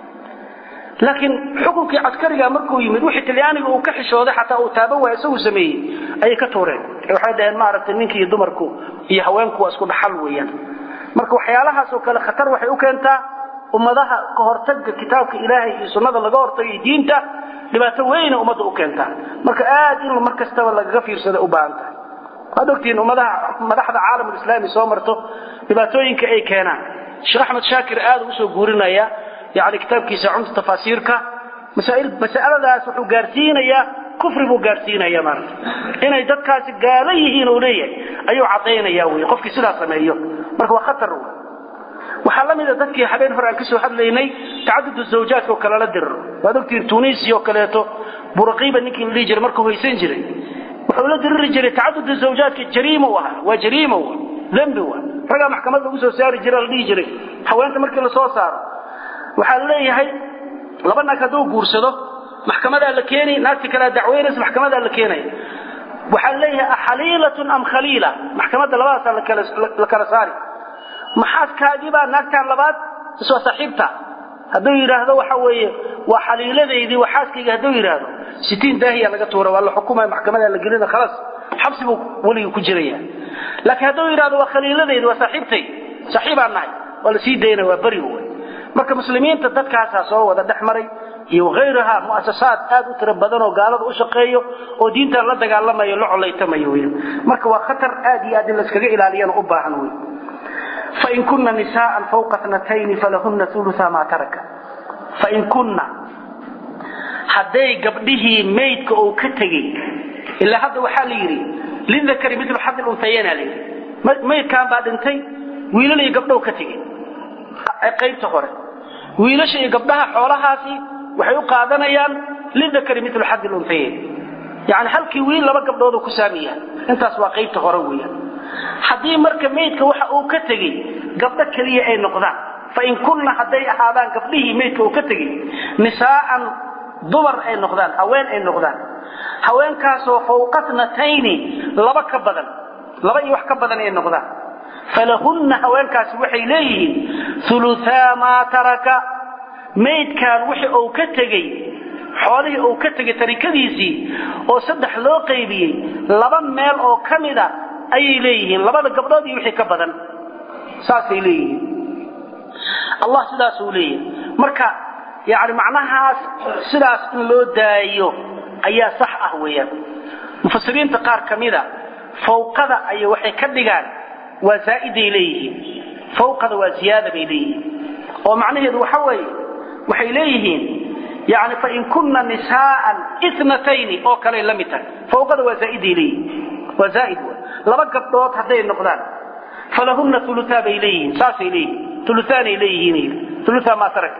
laakiin xukunkii caskariga markuu yimid wixii talyaaniga uu ka xishooday xataa uu taaban waaya isagu sameeyey ayay ka tuureen waxay dhaheen maaragtay ninki iyo dumarku iyo haweenku waa isku dhaxal weeyaan marka waxyaalahaas oo kale khatar waxay u keentaa ummadaha ka hortagga kitaabka ilaahay iyo sunnada laga hortagay diinta dhibaato weyna ummadda u keentaa marka aad in mar kastaba lagaga fiirsada u baahan tahay waad ogtihiin ummadaha madaxda caalamulislaami soo marto dhibaatooyinka ay keenaan sheekh axmed shaakir aad usoo guurinaya yani kitaabkiisa cumta tafaasiirka masaladaas wuxuu gaarsiinayaa kufri buu gaarsiinaya maarata inay dadkaasi gaalo yihiin uu leeyahay ayuu cadaynaya wy qofkii sidaa sameeyo marka waa khatar waxaa la mida dadkii habeen hore aan kasoo hadlaynay tacadudu zawjaadka oo kale la diriro waad ogtihiin tunisia oo kaleeto buraqiiba ninkii la dhihi jiray markuu haysan jiray wuxuu la diriri jiray tacadudu zawjaadka jariima u ahaa waa jariima w dembi wa ragaa maxkamad lagu soo saari jira la dhihi jiray haweenta markii lasoo saaro waxaa la leeyahay laba naag hadduu guursado maxkamadaa la keeni naagti kalea dacweynaysa maxkamadaa la keenaya waxaa la leeyahay axaliilatun am khaliila maxkamadda labadaasaa la kala saari maxaaskaagibaa naagtaan labaad is waa saaxiibta hadduu yidhaahdo waxa weeye waa xaliiladaydii waa xaaskayga hadduu yidhaahdo sitiin daahiya laga tuura waa la xukumaya maxkamadaa la gelina khalaas xabsi buu weligii ku jiraya laakiin hadduu yidhahdo waa khaliiladaydi waa saaxiibtay saaxiibaan nahay waa la sii daynaya waa beri wey marka muslimiinta dadkaasaa soo wada dhex maray iyo hayraha muasasaad aad u tiro badan oo gaalada u shaqeeyo oo diintan la dagaalamayo la colaytamayo wy marka waa khatar aad iyo aad in layskaga ilaaliyana u baahan wey fain kuna nisaaan fawqa natayni falahuna uluaa maa taraka fain kunna hadday gabdhihii maydka uu ka tegey ilaa hadda waxaa la yidhi lidakari milu xadi untayana la yidhi maydkaan baa dhintay wiilal iyo gabdhow ka tegey qaybta hore wiilasha iyo gabdhaha xoolahaasi waxay u qaadanayaan lidakari milu xadi luntayayn yani halkii wiil laba gabdhoodu ku saamiya intaas waa qaybta hore weeyaan haddii marka maydka waxa uu ka tegey gabdho keliya ay noqdaan fain kunna hadday ahaadaan gabdhihii maydka uu ka tegey nisaa'an dumar ay noqdaan haween ay noqdaan haweenkaasoo fawqatnatayni laba ka badan laba iyo wax ka badan ay noqdaan falahunna haweenkaasi waxay leeyihiin uluaa maa taraka maydkaan wixi uu ka tegey xoolihii uu ka tegey tarikadiisii oo saddex loo qaybiyey laba meel oo ka mida ayay leeyihiin labada gabdhood iyo wixii ka badan saasay leeyihiin allah sidaasuu leeyahay marka yani macnahaas sidaas in loo daayo ayaa sax ah weeyaan mufasiriinta qaar ka mida fawqada ay waxay ka dhigaan waa zaaiday leeyihiin fawqada waa ziyaada bay leeyihiin oo macnaheedu waxa weeye waxay leeyihiin yani fain kunna nisaaan itnatayni oo kaley la mid tahay fawqada waa zaaiday leeyihiin waa zaaid w laba gabdhood hadday noqdaan falahunna uluaa bay leeyihiin saasay leeyihiin uluaanay leeyihiin ulua maa tarak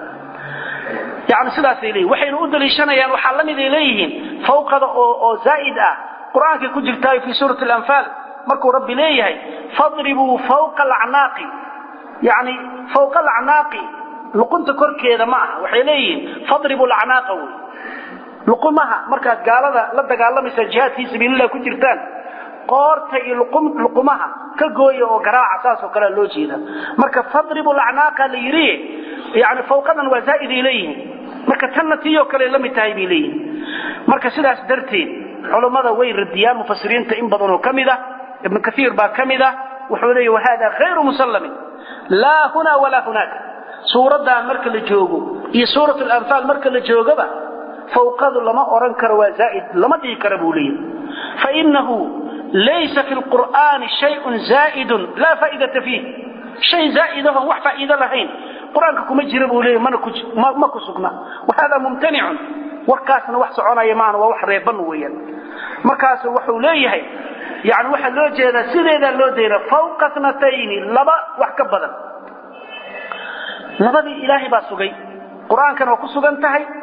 yani sidaasay leeyihin waxayna u daliishanayaan waxaa la miday leeyihiin fawqada oo oo zaa'id ah qur-aankay ku jirtaa fii suurati alanfaal markuu rabbi leeyahay fadribuu fawqa alacnaaqi yani fawqa alacnaaqi luqunta korkeeda ma aha waxay leeyihiin fadribuu lacnaaqa wey luqumaha markaad gaalada la dagaalamaysa jihaad fii sabiililah ku jirtaan qoorta iyo luqumaha ka gooya oo garaaca saasoo kalea loo jeeda marka fadribu lacnaaqa la yidhi yani fawqadan waa zaa'iday leeyihiin marka tanna tiiyoo kale la mid tahay bay leeyihiin marka sidaas darteed culummada way radiyaan mufasiriinta in badanoo ka mid a ibnu kaiir baa ka mid ah wuxuu leeya wahada hayru musallamin laa hunaa walaa hunaaka suuraddan marka la joogo iyo suurat lanfaal marka la joogaba fawqadu lama oran karo waa zaaid lama dhihi kara buu leeyahy fainahu laysa fi lqur'aani shayun zaa'idun laa faa'idata fiih shay zaa'idahon wax faa'iido lahayn qur-aanka kuma jira buu leeyahy ma ku sugna wahada mumtanicun warkaasna wax soconaya maana waa wax reeban weeyaan markaasu wuxuu leeyahay yani waxaa loo jeedaa sideedaa loo dayna fawqa tnatayni laba wax ka badan labadii ilaahay baa sugay qur-aankana waa ku sugan tahay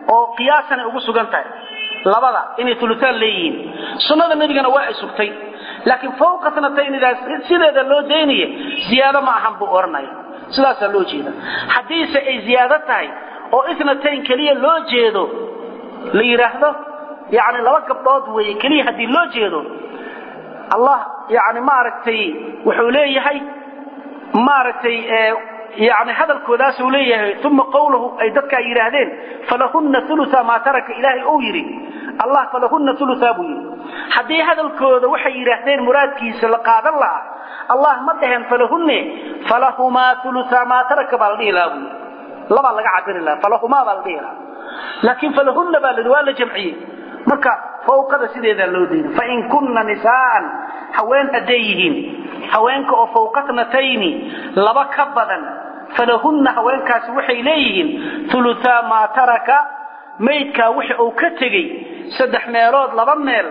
oo qiyaasanay ugu sugan tahay labada inay uluaan leeyihiin sunnada nebigana waa ay sugtay laakiin fawqa sanataynidaas sideeda loo daynaya ziyaado ma ahan buu odhanaya sidaasaa loo jeeda haddiise ay ziyaado tahay oo itnatayn keliya loo jeedo la yidhaahdo yani laba gabdhood weeye keliya haddii loo jeedo allah yani maaragtay wuxuu leeyahay maaragtay yani hadalkoodaasuu leeyahay uma qawlahu ay dadkaa yidhaahdeen falahunna uluaa maa taraka ilaahay uu yidhi allah falahunna uluaa buu yidhi haddii hadalkooda waxay yidhaahdeen muraadkiisa la qaadan lahaa allah ma dhaheen falahunne falahumaa uluaa maa taraka baa la dhihi lahaa buu yidhi labaa laga cabiri lahaa falahumaa baa la dhihi lahaa laakiin falahunna baa la waa la jamciyey marka fawqada sideedaa loo deyna fain kunna nisaaan haween hadday yihiin haweenka oo fawqatnatayni laba ka badan falahunna haweenkaasi waxay leeyihiin uluaa maa taraka maydkaa wixi uu ka tegey saddex meelood laba meel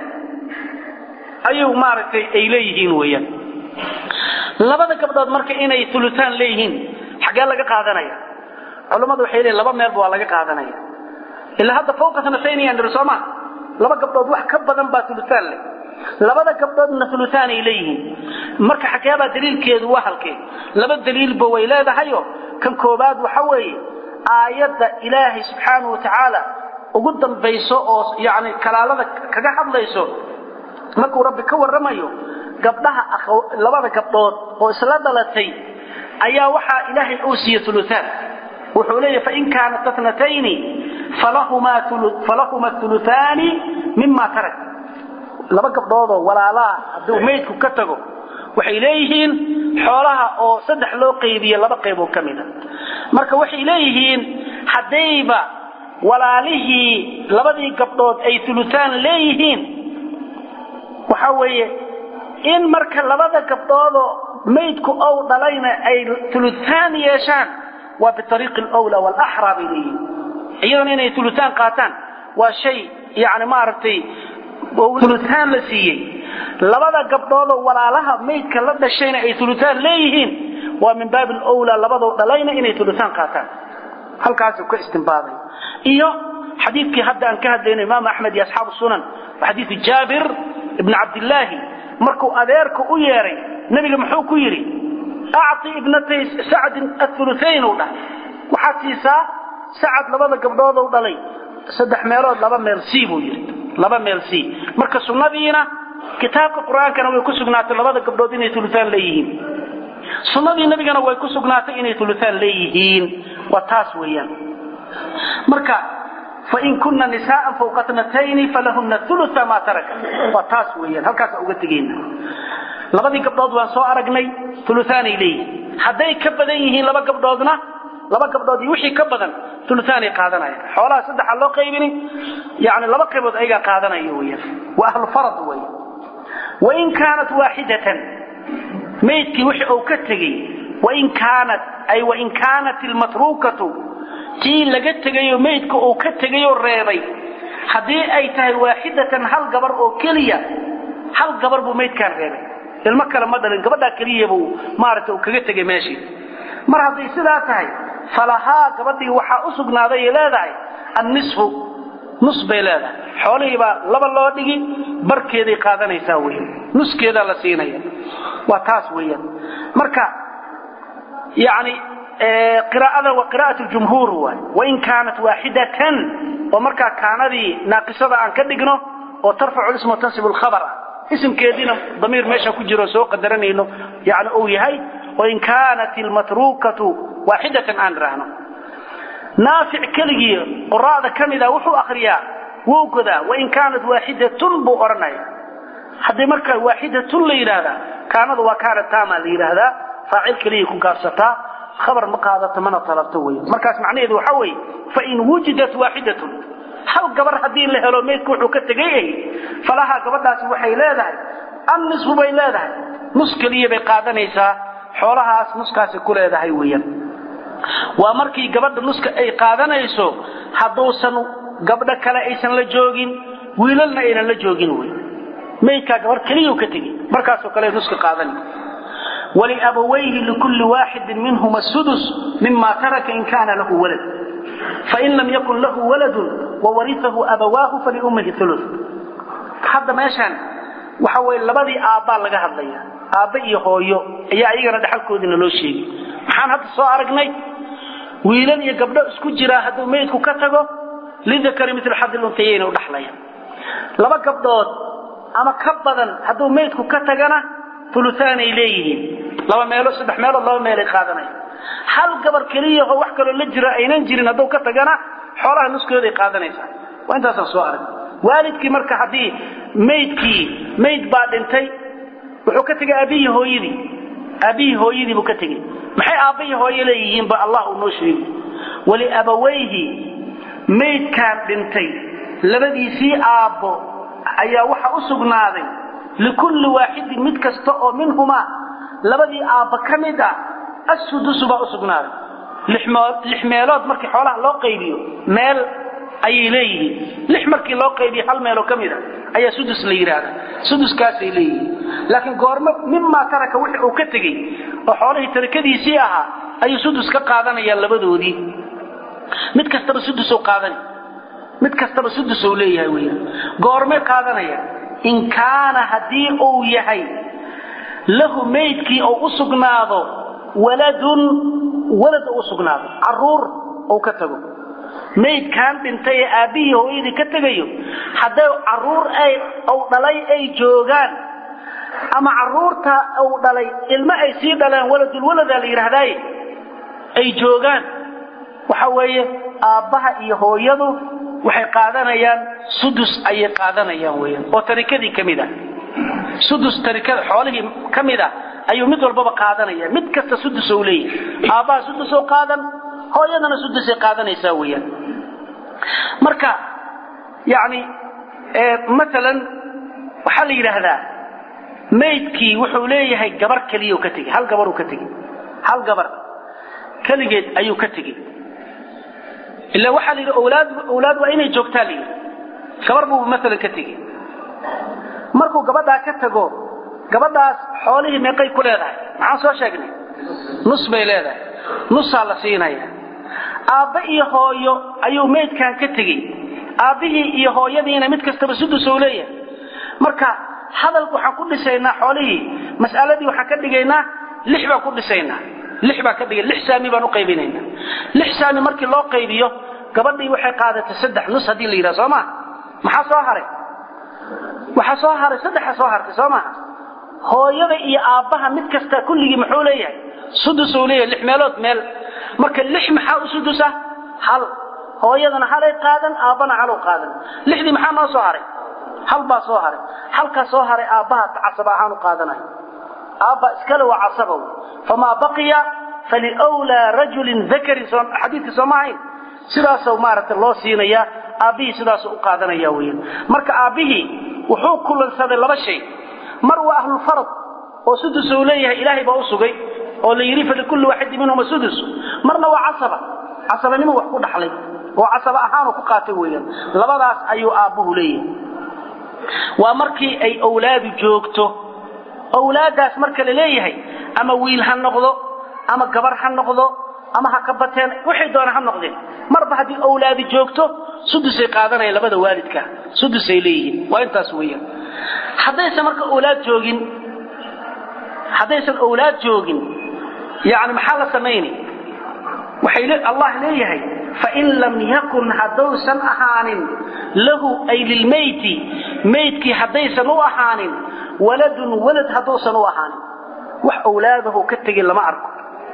ayuu maaragtay ay leeyihiin weeyaan labada gabdhood marka inay uluaan leeyihiin xaggee laga qaadanaya culammadu waxay leeyiin laba meelba waa laga qaadanaya ilaa hadda fawqa sanatayn yaan niri sooma laba gabdhood wax ka badan baa uluaan leh labada gabdhoodna uluaanay leeyihiin marka xageebaa daliilkeedu waa halkee laba daliilba way leedahayo kan koobaad waxa weeye aayadda ilaahay subxaanau watacaala ugu dambayso oo yani kalaalada kaga hadlayso markuu rabbi ka warramayo gabdhaha labada gabdhood oo isla dhalatay ayaa waxaa ilaahay uu siiye uluaan wuxuu leeyahy fain kaanat atnatayni falahuma uluaani mima tarak laba gabdhoodoo walaalaha hadduu maydku ka tago waxay leeyihiin xoolaha oo saddex loo qaybiye laba qayboo ka mida marka waxay leeyihiin haddayba walaalihii labadii gabdhood ay uluaan leeyihiin waxa weeye in marka labada gabdhoodoo maydku ow dhalayna ay uluaan yeeshaan waa biariiqi lwla walaxraa bay leeyihiin iyadana inay uluaan qaataan waa shay yani maaragtay uluaan la siiyey labada gabdhoodoo walaalaha maydka la dhashayna ay uluaan leeyihiin waa min baabi lwla labadoo dhalayna inay uluaan qaataan halkaasuu ka istimbaaday iyo xadiidkii hadda aan ka hadlayno imaam axmed iyo asxaabu sunan xadiiu jaabir ibn cabdillaahi markuu adeerka u yeeray nebiga muxuu ku yidhi acti ibnatay sacdin auluayn u dhahay waxaad siisaa sacad labada gabdhoodou dhalay saddex meelood laba meel c buu yidhi laba meel c marka sunnadiina kitaabka qur-aankana way ku sugnaatay labada gabdhood inay uluaan leeyihiin sunnadii nabigana way ku sugnaatay inay uluaan leeyihiin waa taas weeyaan marka fain kuna nisaaan fawqa tnatayni falahuna ulua maa taraka waa taas weeyaan halkaasa uga tegeyna labadii gabdhood waan soo aragnay uluaanay leeyihiin hadday ka badan yihiin laba gabdhoodna laba gabdhood iyo wixii ka badan uluaanay qaadanayaan xoolaha saddexa loo qaybini yani laba qaybood ayagaa qaadanaya weyaan waa ahlufarad wey wain kaanat waaxidatan maydkii wixii uu ka tegey wain kaanat ay wain kaanat ilmatruukatu tii laga tegayo maydka uu ka tegayoo reebay haddii ay tahay waaxidatan hal gabar oo keliya hal gabar buu maydkaan reebay ilmo kale ma dhalin gabadhaa keliya buu maaragta uu kaga tegay meeshii mar hadday sidaa tahay falahaa gabadhii waxaa u sugnaaday ay leedahay annisfu nus bay leedahay xoolihii baa laba loo dhigi barkeeday qaadanaysaa weyan nuskeedaa la siinaya waa taas weeyaan marka yani qiraa'ada waa qiraa'at ljumhuur waay wain kaanat waaxidatan oo markaa kaanadii naaqisada aan ka dhigno oo tarfacu isma tansib lkhabar ah isimkeediina damiir meesha ku jiro soo qadaranayno yani uu yahay wain kaanat ilmatruukatu waaxidatan aan idhaahno naafic keligii quraa'da ka mida wuxuu akriyaa wuu godaa wain kaanat waaxidatun buu odhanaya haddii marka waaxidatun la yidhaahdaa kaanadu waa kaana taama la yidhaahdaa faacil keliyay ku gaabsataa habar ma qaadato mana talabto wey markaas macnaheedu waxa weeye fain wujidat waaxidatun hal gabar haddii la helo maydku wuxuu ka tegay ahy falahaa gabadhaasi waxay leedahay annisfu bay leedahay nus keliya bay qaadanaysaa xoolahaas nuskaasi ku leedahay weeyaan waa markii gabadha nuska ay qaadanayso hadduusan gabdho kale aysan la joogin wiilalna aynan la joogin wey maydkaa gabar keliyau ka tegey markaasoo kale nuska qaadanay wliabawayhi likulli waaxidin minhuma sudus mima taraka in kaana lahu walad fain lam yakun lahu waladun wawariahu abawaahu faliummihi ulu hadda meeshaan waxa weye labadii aabbaa laga hadlaya aabbe iyo hooyo ayaa iyagana dhexalkoodiina loo sheegay maxaan hadda soo aragnay wiilal iyo gabdho isku jiraa hadduu meydku ka tago lidakari mil xadil untayayna u dhaxlayaan laba gabdhood ama ka badan hadduu meydku ka tagana uluaanay leeyihiin laba meelo saddex meelood laba meelay qaadanaya hal gabar keliyaho wax kaloo la jira aynan jirin hadduu ka tagana xoolaha nuskooday qaadanaysaa waa intaasaan soo arag waalidkii marka haddii maydkii mayd baa dhintay wuxuu ka tegay aabbihii hooyadii aabbihii hooyadii buu ka tegey maxay aabbahii hooye leeyihiin ba allah uu noo sheegi waliabawayhi maydkaan dhintay labadiisii aabbo ayaa waxa u sugnaaday likulli waaxidin mid kasta oo minhumaa labadii aabba ka mid ah assudusu baa u sugnaaday lix meelood markii xoolaha loo qaybiyo meel ayay leeyihiin lix markii loo qaybiyo hal meeloo ka mid a ayaa sudus la yidhaahdaa suduskaasay leeyihiin laakiin goormo mimaa taraka wixii uu ka tegey oo xoolihii tarakadiisii ahaa ayuu sudus ka qaadanayaan labadoodii mid kastaba sudus qaadan mid kastaba sudus leeyahay weyaan goormay qaadanaya in kaana haddii uu yahay lahu maydkii oo u sugnaado waladun walad u sugnaado caruur ou ka tago maydkaan dhintay ee aabbihii hooyadii ka tegayo hadday caruur ay ou dhalay ay joogaan ama caruurta uu dhalay ilmo ay sii dhaleen waladulwaladaa la yidhaahdaaye ay joogaan waxa weeye aabbaha iyo hooyadu waxay qaadanayaan sudus ayay qaadanayaan weyaan oo tarikadii ka mid ah sudus tarikada xoolihii ka mid ah ayuu mid walbaba qaadanaya mid kasta sudus ou leeyahay aabbaha sudus oo qaadan hooyadana sudusay qaadanaysaa weyaan marka yani maalan waxaa la yidhaahdaa maydkii wuxuu leeyahay gabar keliya ka tegey hal gabaruu ka tegey hal gabar keligeed ayuu ka tegey ila waxaa la yidhi wlaad owlaad waa inay joogtaa la yidhi gabar buu maalan ka tegey markuu gabadhaa ka tago gabadhaas xoolihii meeqay ku leedahay maxaan soo sheegnay nus bay leedahay nusaa la siinaya aabbe iyo hooyo ayuu maydkan ka tegey aabbihii iyo hooyadiina mid kastaba sudus ou leeyahay marka hadal waxaan ku dhisaynaa xoolihii mas'aladii waxaan ka dhigaynaa lix baan ku dhisaynaa lix baan ka dhigay lix saami baan u qaybinaynaa lix saami markii loo qaybiyo gabadhii waxay qaadatay saddex nus haddii la yidhaha soo maa maxaa soo haray waxaa soo haray saddexa soo hartay soo maa hooyada iyo aabbaha mid kasta kulligii muxuu leeyahay sudus uu leeyahay lix meelood meel marka lix maxaa u sudusa hal hooyadana halay qaadan aabbana halow qaadan lixdii maxaa noo soo haray hal baa soo haray halkaa soo haray aabbaha casab ahaan u qaadanayo aabba iskale waa casabow famaa baqiya faliwlaa rajulin dakarin xadiidka sooma ahayn sidaasoo maaragta loo siinaya aabbihii sidaasuu u qaadanaya weyan marka aabbihii wuxuu kulansaday laba shay mar waa ahlulfarad oo sudus uu leeyahay ilaahay baa u sugay oo la yidhi falikulli waaxidin minhuma sudus marna waa casaba casabanimo wax ku dhaxlay oo casaba ahaanu ku qaatay weeyaan labadaas ayuu aabbuhu leeyahay waa markii ay owlaadu joogto owlaaddaas marka la leeyahay ama wiil ha noqdo ama gabar ha noqdo ama ha ka bateen wixii doona ha noqdeen marba haddii owlaadi joogto sudusay qaadanaya labada waalidka sudusay leeyihiin waa intaas weeyaan haddaysan marka owlaad joogin haddaysan owlaad joogin yani maxaa la samayni waxay allah leeyahay fain lam yakun haddausan ahaanin lahu ay lilmayti maydkii haddaysan u ahaanin waladun walad hadduusan u ahaanin wax owlaadahu ka tegin lama arko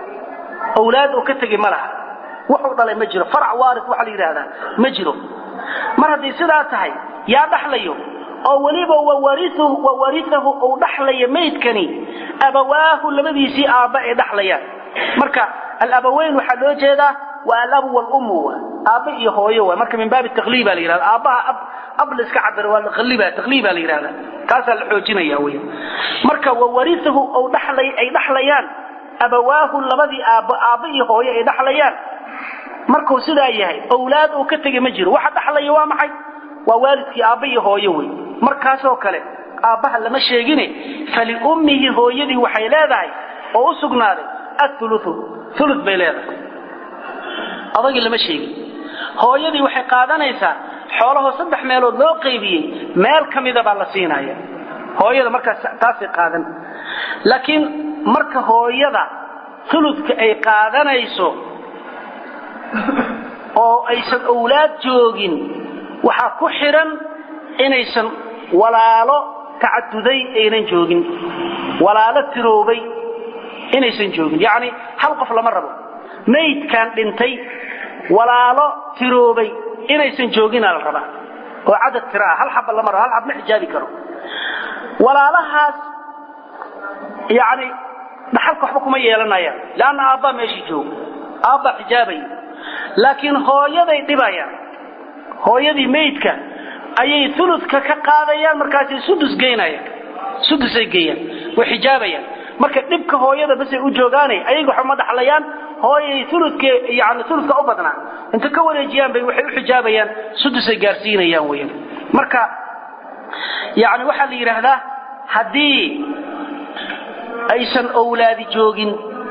owlaad uu ka tegi ma laha wuxuu dhalay ma jiro farac waari waxa la yidhaahdaa ma jiro mar hadday sidaa tahay yaa dhaxlayo oo weliba wawariahu uu dhaxlaya maydkani abawaahu labadiisii aabba ay dhaxlayaan marka alabaweyn waxaa loo jeedaa waa alabu walummu aabba iyo hooyo wa marka min baabi takliiba la yihahda aabbaha ab ab la iska cabiro waa takliiba takliiba la yihahda kaasaa la xoojinaya weya marka wawariahu uu dhaxlay ay dhaxlayaan abawaahu labadii aabbo aabba iyo hooyo ay dhaxlayaan markuu sidaa yahay owlaad uu ka tegay ma jiro waxa dhaxlaya waa maxay waa waalidkii aabba iyo hooyo wey markaasoo kale aabbaha lama sheegine faliummihi hooyadii waxay leedahay oo u sugnaaday auluu ulu bay leedahay adagii lama sheegin hooyadii waxay qaadanaysaa xoolahoo saddex meelood loo qaybiyey meel ka mida baa la siinaya hooyada markaas taasay qaadan laakiin marka hooyada uludka ay qaadanayso oo aysan owlaad joogin waxaa ku xidhan inaysan walaalo tacaduday aynan joogin walaalo tiroobay inaysan joogin yacni hal qof lama rabo maydkan dhintay walaalo tiroobay inaysan joogina la rabaa oo cadad tira ah hal xaba lama rabo hal xab ma xijaabi karo walaalahaas yani dhaxalka waxba kuma yeelanayaan leanna aabbaa meeshii joogo aabbaa xijaabaya laakiin hooyaday dhibayaan hooyadii maydka ayay uludka ka qaadayaan markaasay sudus geynayaan sudusay geeyaan way xijaabayaan marka dhibka hooyada basay u joogaanay ayaga waxba ma dhaxlayaan hooyay uludka yani uludka u badnaa inta ka wareejiyaan bay waxay u xijaabayaan sudusay gaarsiinayaan weyan marka yani waxaa la yidhaahdaa haddii aysan owlaadi joogin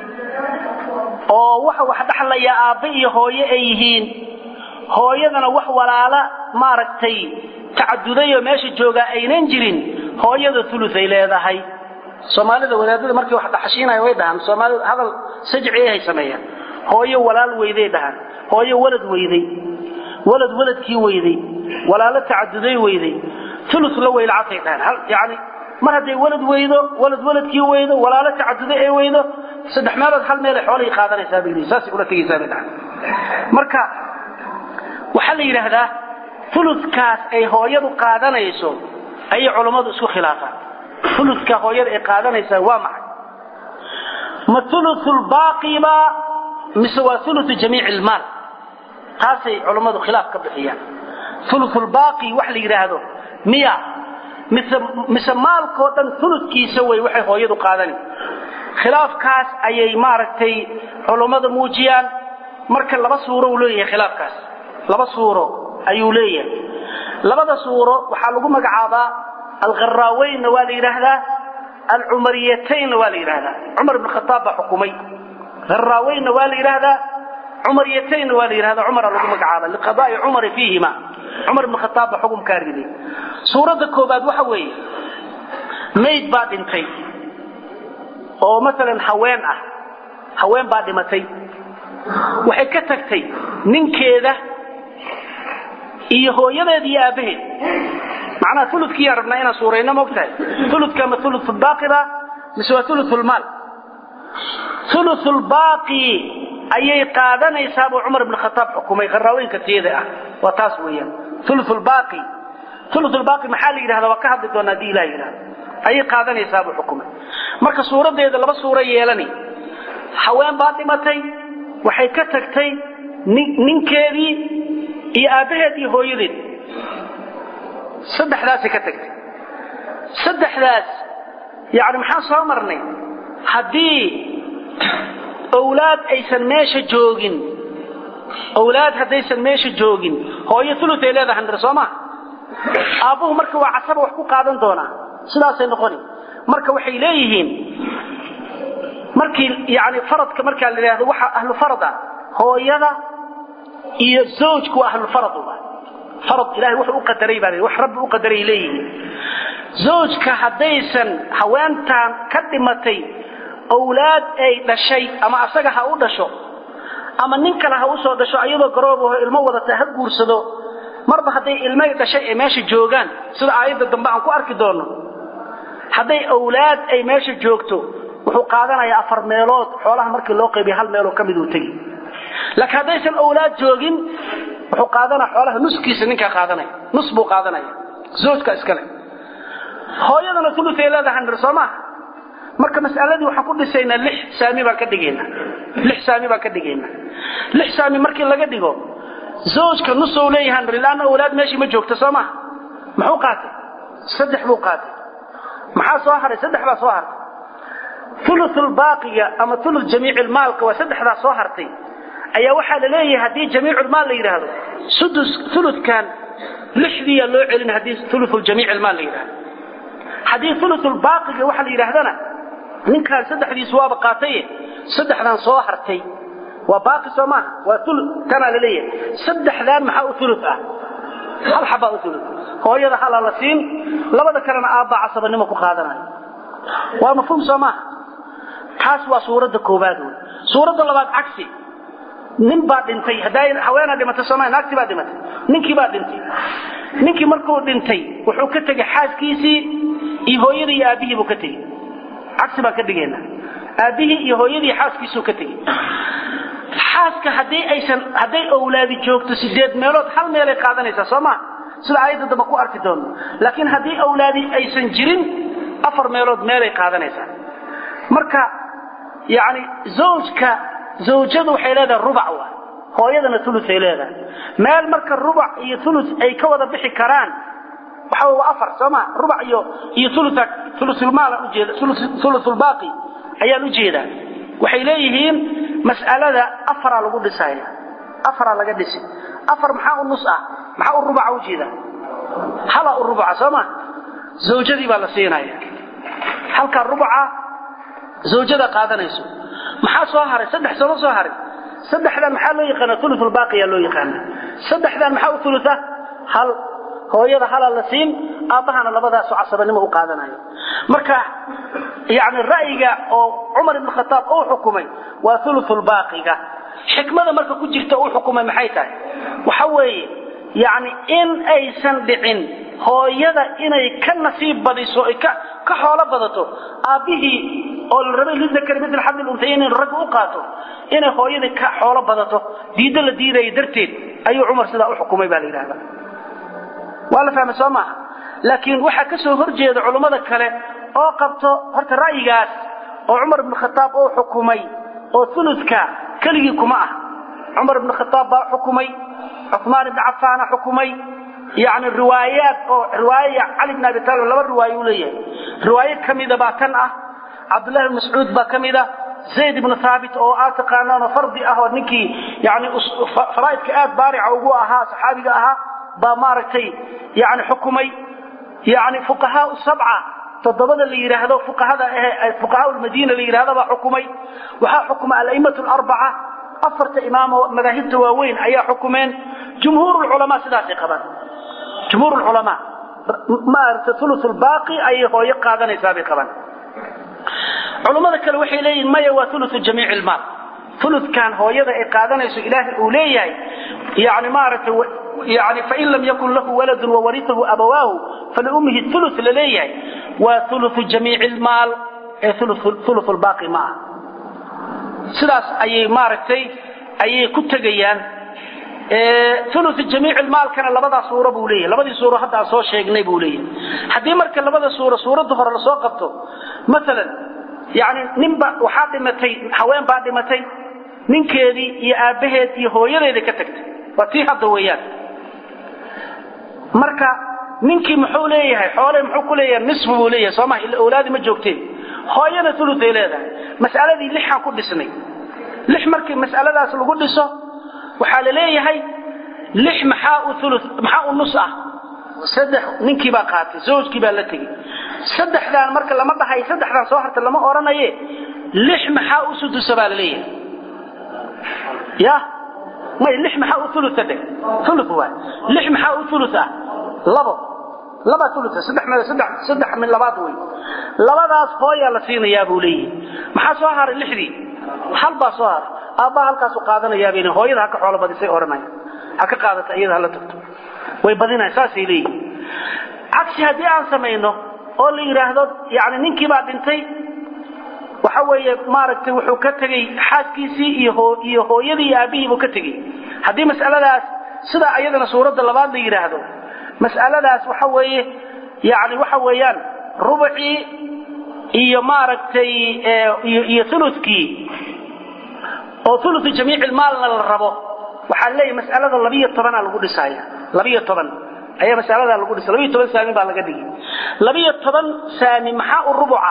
oo waxa wax dhaxlaya aabbe iyo hooye ay yihiin hooyadana wax walaala maaragtay tacadudayoo meesha joogaa aynan jirin hooyada uluay leedahay soomaalida wadaadada markay wax dhaxashiinaya way dhahaan soomaalida hadal sajci ay sameeyaan hooyo walaal weyday dhahaan hooyo walad weyday walad waladkii weyday walaalo tacaduday weyday ulu la weylacatay dhahaan yani mar hadday walad weydo walad waladkii weydo walaalo tacaduday ay weydo saddex meelood hal meel ay xoolahii qaadanaysaa bay leeyihin saasay ula tegaysaa bay dhahaan marka waxaa la yidhaahdaa uludkaas ay hooyadu qaadanayso ayay culammadu isku khilaafaan uludka hooyada ay qaadanaysaa waa maxay ma uluulbaaqiba mise waa ulu jamiic ilmaal taasay culammadu khilaaf ka bixiyaan uluulbaaqi wax la yidhaahdo miya mise mise maalkoo dhan uludkiisa wey waxay hooyadu qaadani khilaafkaas ayay maaragtay culummada muujiyaan marka laba suuro uu leeyahay khilaafkaas laba suuro ayuu leeyahay labada suuro waxaa lagu magacaabaa alkharaaweynna waa la yidhaahdaa alcumariyataynna waa la yidhaahdaa cumar ibn khataab baa xukumay haraaweynna waa la yidhaahdaa cumariyataynna waa la yidhahdaa cumara lagu magacaaba liqadaai cumari fiihima cumar ibn khataab baa xukumkaa riday suuradda koobaad waxa weeye mayd baa dhintay oo maalan haween ah haween baa dhimatay waxay ka tagtay ninkeeda iyo hooyadeed iyo aabbaheed macnaha uludkiiyaan rabnaa inaan suurayno maogtahay uludka ma ulubaaqiba mise waa ululmaal ululbaaqi ayay qaadanaysaa buu cumar ibn khataab xukumay qaraaweynka tiyada ah waa taas weeyaan ululbaaqi ululbaaqi maxaa la yidhahda waa ka hadli doonaa haddii ilah yidhahdo ayay qaadanaysaa buu xukumay marka suuradeeda laba suuro yeelani haween baa dhimatay waxay ka tagtay ninkeedii iyo aabbaheed iyo hooyadeed saddexdaasay ka tagtay saddexdaas yani maxaan soo marnay haddii owlaad aysan meesha joogin owlaad haddaysan meesha joogin hooyo ulutay leedahay nir soo maa aabbuhu marka waa casaba wax ku qaadan doonaa sidaasay noqoni marka waxay leeyihiin markii yani faradka markaa la yidhahdo waxa ahlu farada hooyada iyo zawjku waa ahlufarad farad ilahay wuxuu u qadaray baa wax rabbi u qadaray leeyihiin zawjka haddaysan haweentan ka dhimatay owlaad ay dhashay ama asaga ha u dhasho ama nin kale ha u soo dhasho ayadoo garoobaho ilmo wadata ha guursado marba hadday ilmay dhashay ay meesha joogaan sida aayadda dambe aan ku arki doonno hadday owlaad ay meesha joogto wuxuu qaadanayaa afar meelood xoolaha markii loo qaybiya hal meeloo ka mid uu tegi laakiin haddaysan owlaad joogin wuxuu qaadanaya xoolaha nuskiisa ninkaa qaadanaya nus buu qaadanaya zoojka iskale hooyadana ulutay leedahay nir soo maaha marka mas'aladii waxaan ku dhisaynaa lix saami baan ka dhigaynaa lix saami baan ka dhigaynaa lix saami markii laga dhigo zoojka nusou leeyahay nir ilaana owlaad meeshii ma joogta soo maaha muxuu qaatay saddex buu qaatay maxaa soo haray saddex baa soo hartay ulubaaqiga ama ulu jamiicilmaalka waa saddexdaa soo hartay ayaa waxaa la leeyahay haddii jamiiculmaal la yidhaahdo sudus uludkan lixdiiyaa loo celin haddii ululjamiicilmaal la yidhahdo haddii ulubaaqiga waxa la yidhaahdana ninkaan saddexdiisu waaba qaataye saddexdan soo hartay waa baaqi soo maaha waa ulu tanaa la leeyahay saddexdaan maxaa u ulu ah hal xabaa u ulu hooyada halaa la siin labada kalena aabbaa casabanimo ku qaadanayo waa mafhuum soo maaha taas waa suuradda koowaad wey suuradda labaad cagsi nin baa dhintay hadday haweenaa dhimatay sooma naagti baa dhimatay ninkii baa dhintay ninkii markuu dhintay wuxuu ka tegey xaaskiisii iyo hooyadii iyo aabbihii buu ka tegey cagsi baan ka dhigaynaa aabbihii iyo hooyadii xaaskiisuu ka tegey xaaska haddii aysan hadday owlaadi joogto sideed meelood hal meelay qaadanaysaa soo maa sida aayadda dambe ku arki doono laakiin haddii owlaadi aysan jirin afar meelood meelay qaadanaysaa marka yani zawjka zawjadu waxay leedahay rubac wa hooyadana uluay leedahay meel marka rubac iyo ulu ay ka wada bixi karaan waxa waa afar sooma rubac iyo iyo ulusulmaal ujeeda ulusulbaaqi ayaan ujeedaa waxay leeyihiin mas'alada afaraa lagu dhisaya afaraa laga dhisi afar maxaa u nus ah maxaa u rubaca ujeeda hala u rubaca sooma zawjadii baa la siinaya halkaa rubaca zawjada qaadanayso maxaa soo haray saddex sooma soo haray saddexdan maxaa loo yaqaana ulusulbaaqiyaa loo yaqaana saddexdan maxaa u ulusa hal hooyada halaa la siin aabbahana labadaasu casabanimo u qaadanayo marka yani ra'yiga oo cumar ibn khataab uu xukumay waa ulusulbaaqiga xikmada marka ku jirta uu xukumay maxay tahay waxa weeye yani in aysan dhicin hooyada inay ka nasiib badiso ay ka ka xoolo badato aabbihii oo la rabay lidakari mitl xadil untayayn in ragga u qaato inay hooyadii ka xoolo badato diiddo la diidaya darteed ayuu cumar sidaa u xukumay baa la yidhahda waa la fahmay soo maaha laakiin waxaa ka soo horjeeda culummada kale oo qabto horta ra'yigaas oo cumar ibn khataab uu xukumay oo uludka keligii kuma ah cumar ibn khataab baa xukumay cumaan ibn cafaana xukumay yani riwaayaad oo riwaaya cali bn abi taalib laba riwaayo uu leeyahay riwaayo ka mida baa tan ah cabdullahi bn mascuud baa ka mid ah zayd ibnu haabit oo aad taqaanaanoo fardi ah oo ninkii yani faraa'idka aad baarica ugu ahaa saxaabiga ahaa baa maaragtay yani xukumay yani fuqahaa sabca toddobada la yidhaahdo fuqahada eh fuqahaa lmadiina la yidhahdo baa xukumay waxaa xukuma ala'immatu alarbaca afarta imaamo madaahibta waaweyn ayaa xukumeen jumhuur lculamaa sidaasay qabaan jumhuur lculamaa maaragta ulu baaqi ayay hooyo qaadanaysaa bay qabaan culummada kale waxay leeyihin maya waa ulu jamiic ilmaal uludkan hooyada ay qaadanayso ilaahay uu leeyahay yani maaragtay yani fain lam yakun lahu waladun wawariahu abawaahu faliummihi ulu la leeyahay waa ulu jamiic ilmaal ee ulu baaqi ma ah sidaas ayay maaragtay ayay ku tegayaan ulu jamiic ilmaalkana labadaa suuro buu leeyahay labadii suuro hadda aan soo sheegnay buu leeyahay haddii marka labada suuro suuradda hore lasoo qabto maalan yani ninba waxaa dhimatay haween baa dhimatay ninkeedii iyo aabbaheed iyo hooyadeeda ka tagtay waa tii hadda weeyaan marka ninkii muxuu leeyahay xoole muxuu ku leeyahay nisfu buu leeyahay sooma ila awlaadi ma joogteen hooyana uluay leedahay mas'aladii lixaan ku dhisnay lix markii mas'aladaas lagu dhiso waxaa la leeyahay lix maxaa u ulu maxaa u nus ah saddex ninkii baa qaatay zawjkii baa la tegey saddexdaan marka lama dhahay saddexdaan soo harta lama odhanaye lix maxaa u sudusa baa la leeyahay ya may lix maxaa u ulusa dhe ulu waay lix maxaa u ulus ah labo laba ulusa saddex meel saddex saddex min labaad wey labadaas hooyaa la siinayaa buu leeyahay maxaa soo haray lixdii hal baa soo haray aabbaa halkaasu qaadanayaa bayna hooyada ha ka xoolo badisay odhanaya ha ka qaadata iyada hala tagto way badinayan saasay leeyihin cagsi haddii aan samayno oo la yidhaahdo yani ninkii baa dhintay waxa weeye maaragtay wuxuu ka tegey xaaskiisii iyo iyo hooyadii iyo aabbihii buu ka tegey haddii mas'aladaas sidaa ayadana suuradda labaad la yidhaahdo mas'aladaas waxa weeye yani waxa weeyaan rubacii iyo maaragtay iyo ulukii oo ulu jamiic maalna la rabo waxaa leeyahy mas'alada labiyo tobanaa lagu dhisaya labiyo toban ayaa masaladaa lagu dhisa labiyo toban saami baa laga dhigay labiyo toban saami maxaa u rubuca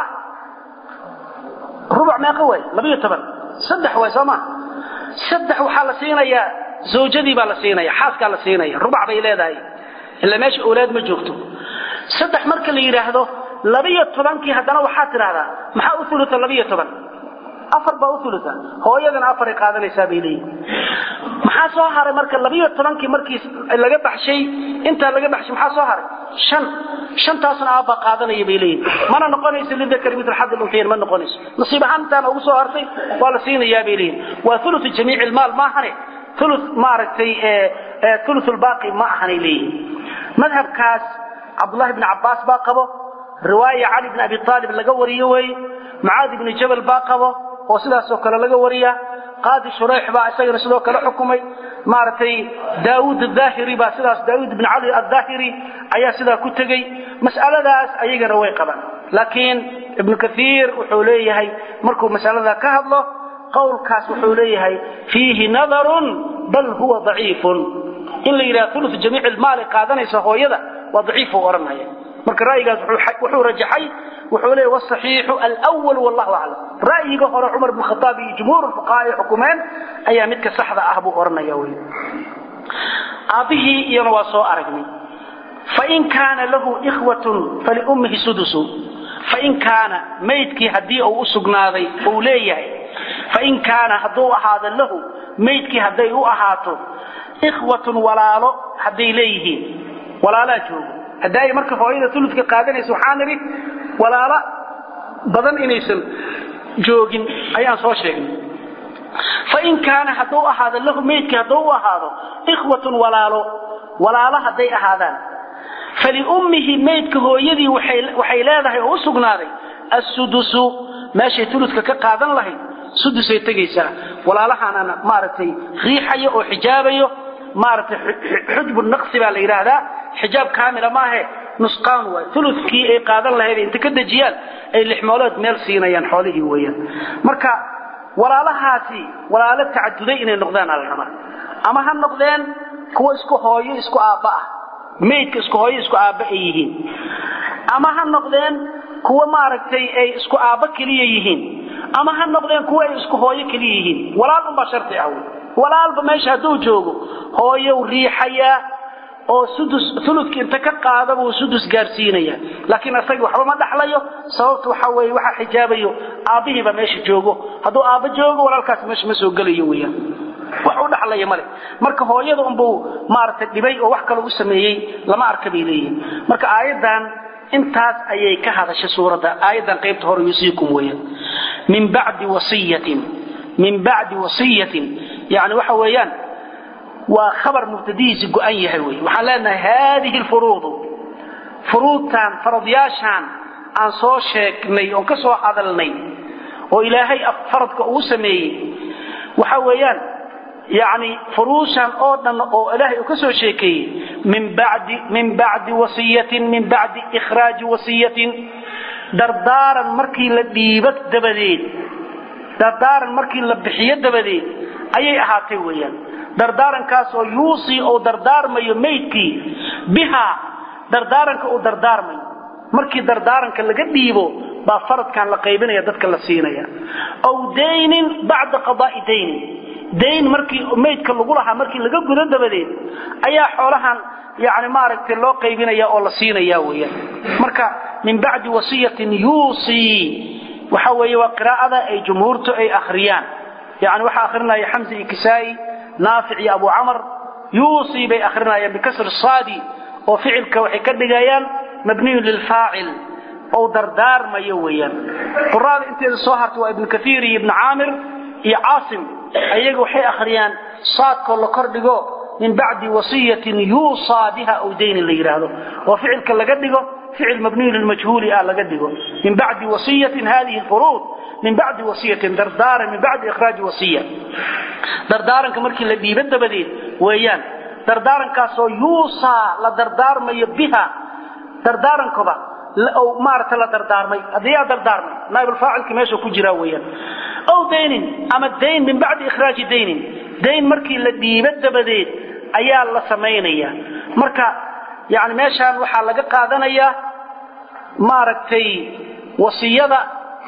rubuc meeqa way labiyo toban saddex way soo ma saddex waxaa la siinayaa zawjadii baa la siinaya xaaskaa la siinaya rubac bay leedahay ila meesha awlaad ma joogto saddex marka la yidhaahdo labiyo tobankii haddana waxaa tidhaahdaa maxaa u uluta labiyo toban afar baa u uluta hooyadana afaray qaadanaysaa bay leeyihin maxaa soo haray marka labiyo tobankii markii laga baxshay intaa laga baxshay maxaa soo haray shan shantaasna aabba qaadanaya bay leeyihin mana noqonayso lidakari mitl xad luntayn ma noqonayso nasiib ahaan intaana ugu soo hartay waa la siinayaa bay leeyihin waa ulutu jamiici ilmaal maahane ulu maaragtay ulu lbaaqi ma ahanay leeyihin madhabkaas cabdullahi bni cabbaas baa qabo riwaaya cali bni abi aalib laga wariyo weeye mucaad ibni jabal baa qabo oo sidaasoo kale laga wariya qaadi shurayx baa isagana sidoo kale xukumay maaragtay daawuud aahiri baa sidaas daawuud ibn cali ahaahiri ayaa sidaa ku tegey mas'aladaas ayagana way qabaan laakiin ibnu kaiir wuxuu leeyahay markuu masalada ka hadlo qowlkaas wuxuu leeyahay fiihi nadarun bal huwa daciifun in la yidhaha ulu jamiic ilmaali qaadanaysa hooyada waa daciifuu odhanaya marka ra'yigaas wuxuu rajaxay wuxuu leeyahy wsaxiixu alwal wallahu aclam ra'yiga hore cumar bn khaaab iyo jumhuur fuqaha ay xukumeen ayaa midka saxda ah buu odhanaya wy aabbihii iyana waa soo aragnay fain kaana lahu ikhwatun faliummihi sudusu fain kaana maydkii haddii uu u sugnaaday uu leeyahay fain kaana hadduu ahaado lahu maydkii hadday u ahaato ikhwatun walaalo hadday leeyihiin walaalaa joogo hadda ay marka hooyada uludka qaadanaysa waxaa nidhi walaalo badan inaysan joogin ayaan soo sheegnay fain kaana hadduu ahaado lahu maydkii hadduu u ahaado ikhwatun walaalo walaalo hadday ahaadaan faliummihi maydka hooyadii waxay leedahay oo u sugnaaday assudusu meeshay uludka ka qaadan lahayd sudusay tegaysaa walaalahaanana maaragtay riixayo oo xijaabayo maaragtay xujbu naqsi baa la yidhaahdaa xijaab kaamila maahe nusqaan waay uludkii ay qaadan lahayd inta ka dejiyaan ay lixmoolood meel siinayaan xoolihii weeyaan marka walaalahaasi walaalo tacaduday inay noqdaan ala rabaa ama ha noqdeen kuwa isku hooyo isku aabba ah maydka isku hooyo isku aabba ay yihiin ama ha noqdeen kuwa maaragtay ay isku aabba keliya yihiin ama ha noqdeen kuwa ay isku hooyo keliya yihiin walaal unbaa shardi ah walaalba meesha hadduu joogo hooyow riixayaa oo sudus uludka inta ka qaada buu sudus gaarsiinaya laakiin asagii waxba ma dhaxlayo sababta waxa weeye waxaa xijaabayo aabbihiiba meesha joogo hadduu aabba joogo walaalkaas meesha ma soo gelayo weeyaan wax u dhaxlaya male marka hooyada unbuu maaragtay dhibay oo wax kale u sameeyey lama arka bay leeyihin marka aayaddan intaas ayay ka hadashay suuradda aayaddan qaybta hore yusiikum weeyaan min bacdi wasiyatin min bacdi wasiyatin yani waxa weeyaan waa khabar mubtadihiisi go-an yahay wey waxaan leenahay haadihi lfuruudu furuudtan faradyaashaan aan soo sheegnay oon ka soo hadalnay oo ilaahay faradka uu sameeyey waxa weeyaan yani furuushan oo dhan oo ilaahay uu ka soo sheekeeyey min badi min bacdi wasiyatin min bacdi ikhraaji wasiyatin dardaaran markii la dhiibo dabadeed dardaaran markii la bixiyo dabadeed ayay ahaatay weeyaan dardaarankaasoo yuusii uu dardaarmayo maydkii bihaa dardaaranka uu dardaarmayo markii dardaaranka laga dhiibo baa faradkan la qaybinaya dadka la siinaya aw daynin bacda qadaai daynin dayn markii maydka lagu lahaa markii laga gudo dabadeed ayaa xoolahan yani maaragtay loo qaybinaya oo la siinaya weeyaan marka min bacdi wasiyatin yuusii waxa weeye waa qiraa'ada ay jumhuurtu ay akhriyaan yani waxaa akhrinaya xamza iyo kisaa'i naafic iyo abu camar yuusii bay akhrinayaan bikasri saadi oo ficilka waxay ka dhigayaan mabniyun lilfaacil ou dardaarmayo weeyaan quraada inteeda soo hartay waa ibnu kaiir iyo ibnu caamir iyo caasim ayaga waxay akhriyaan saadkoo la kordhigo min bacdi wasiyatin yuusaa biha aw daynin la yidhaahdo oo ficilka laga dhigo ficil mabniyu lilmajhuuli ah laga dhigo min bacdi wasiyatin hadihi furuud min bacdi wasiyatin dardaaran min bacdi ikhraaji wasiya dardaaranka markii la dhiibo dabadeed weeyaan dardaarankaasoo yuusaa la dardaarmayo biha dardaarankoba maarata la dardaarmay haddii yaa dardaarmay naaibulfaacilka meesha ku jiraa weeyaan aw daynin ama dayn min bacdi ikhraaji daynin dayn markii la dhiibo dabadeed ayaa la samaynaya marka yani meeshaan waxaa laga qaadanayaa maaragtay wasiyada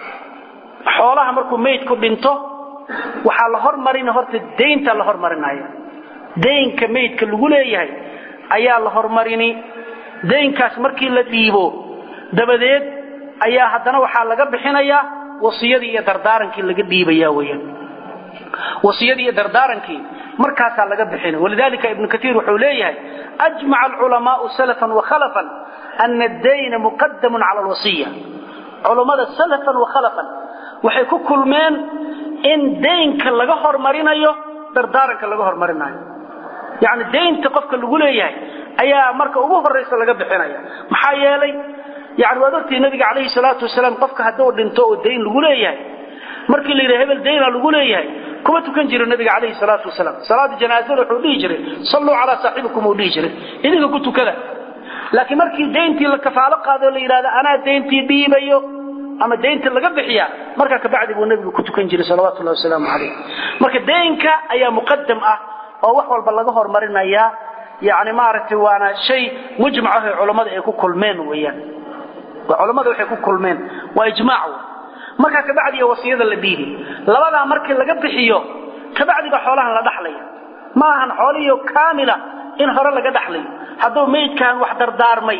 xoolaha markuu maydku dhinto waxaa la hormarin horta daynta la hormarinaya daynka maydka lagu leeyahay ayaa la hormarini daynkaas markii la dhiibo dabadeed ayaa haddana waxaa laga bixinayaa wasiyadii iyo dardaarankii laga dhiibaya weyaan wasiyadii iyo dardaarankii markaasaa laga bixina walidalika ibnu kaiir wuxuu leeyahay ajmaca alculamaau salafan wakhalafan ana addayna muqadamun cala alwasiya culummada salafan wakhalafan waxay ku kulmeen in daynka laga hormarinayo dardaaranka laga hormarinayo yacni daynta qofka lagu leeyahay ayaa marka ugu horraysa laga bixinaya maxaa yeelay yani waad ogtihi nabiga calayhi salaatu wasalaam qofka hadduu dhinto oo dayn lagu leeyahay markii la yidhaha hebel dayna lagu leeyahay kuma tukan jiro nabiga calayhi salaatu wasalaam salaada janaazada wuxuu dhihi jiray salluu calaa saaxibikum uu dhihi jiray idinka ku tukada laakiin markii dayntii la kafaalo qaado la yidhahda anaa dayntii dhiibayo ama daynta laga bixiya markaa kabacdi buu nabigu ku tukan jiray salawatullahi wasalaamu calayh marka daynka ayaa muqadam ah oo wax walba laga hormarinayaa yani maaragtay waana shay mujmac ah ee culammada ay ku kulmeen weeyaan culammada waxay ku kulmeen waa ijmaac markaa kabacdiga wasiyada la dhiibi labadaa markii laga bixiyo kabacdiga xoolahan la dhaxlaya ma ahan xoolihiio kaamila in hore laga dhaxlayo hadduu maydkaan wax dardaarmay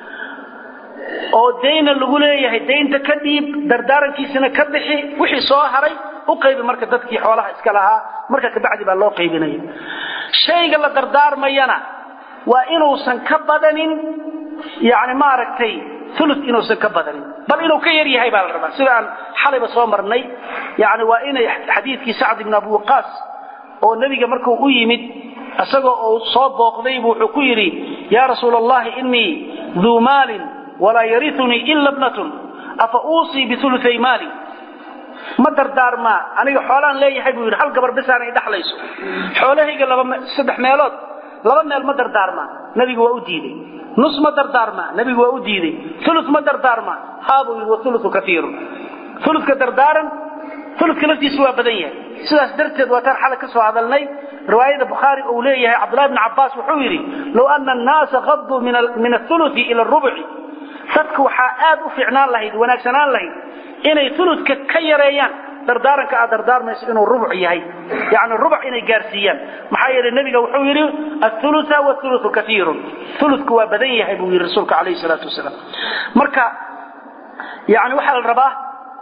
oo dayna lagu leeyahay daynta ka dhiib dardaarankiisina ka bixi wixii soo haray u qaybi marka dadkii xoolaha iska lahaa marka kabacdi baa loo qaybinaya shayga la dardaarmayana waa inuusan ka badanin yani maaragtay ulu inuusan ka badanin bal inuu ka yar yahay baa la rabaa sida aan xalayba soo marnay yani waa inay xadiidkii sacd ibn abi waqaas oo nebiga markuu u yimid isagoo uu soo booqdaybu wuxuu ku yidhi yaa rasuul allahi inii duu maalin walaa yariunii ila bnatun afa uusii biulutay maali ma dardaarmaa aniga xoolaan leeyahay buu yidhi hal gabar bisaan ay dhaxlayso xoolahayga saddex meelood laba meel ma dardaarmaa nebigu waa u diiday nus ma dardaarmaa nebigu waa u diiday ulu ma dardaarmaa haabuu yidhi waulu kaiirun uluka dardaaran uluka laftiisu waa badan yahay sidaas darteed waataan xalay ka soo hadalnay riwaayada bukhaari uu leeyahay cabdullahi bn cabbaas wuxuu yidhi low ana annaasa qaduu min auluti ila rubci dadku waxaa aad u fiicnaan lahayd wanaagsanaan lahayd inay uludka ka yareeyaan dardaaranka aad dardaarmayso inuu rubuc yahay yani rubuc inay gaarsiiyaan maxaa yeelay nebiga wuxuu yidhi aulua wuluu kaiirun uludku waa badan yahay buu yidhi rasuulka calayhi salaatu wasalaam marka yani waxaa la rabaa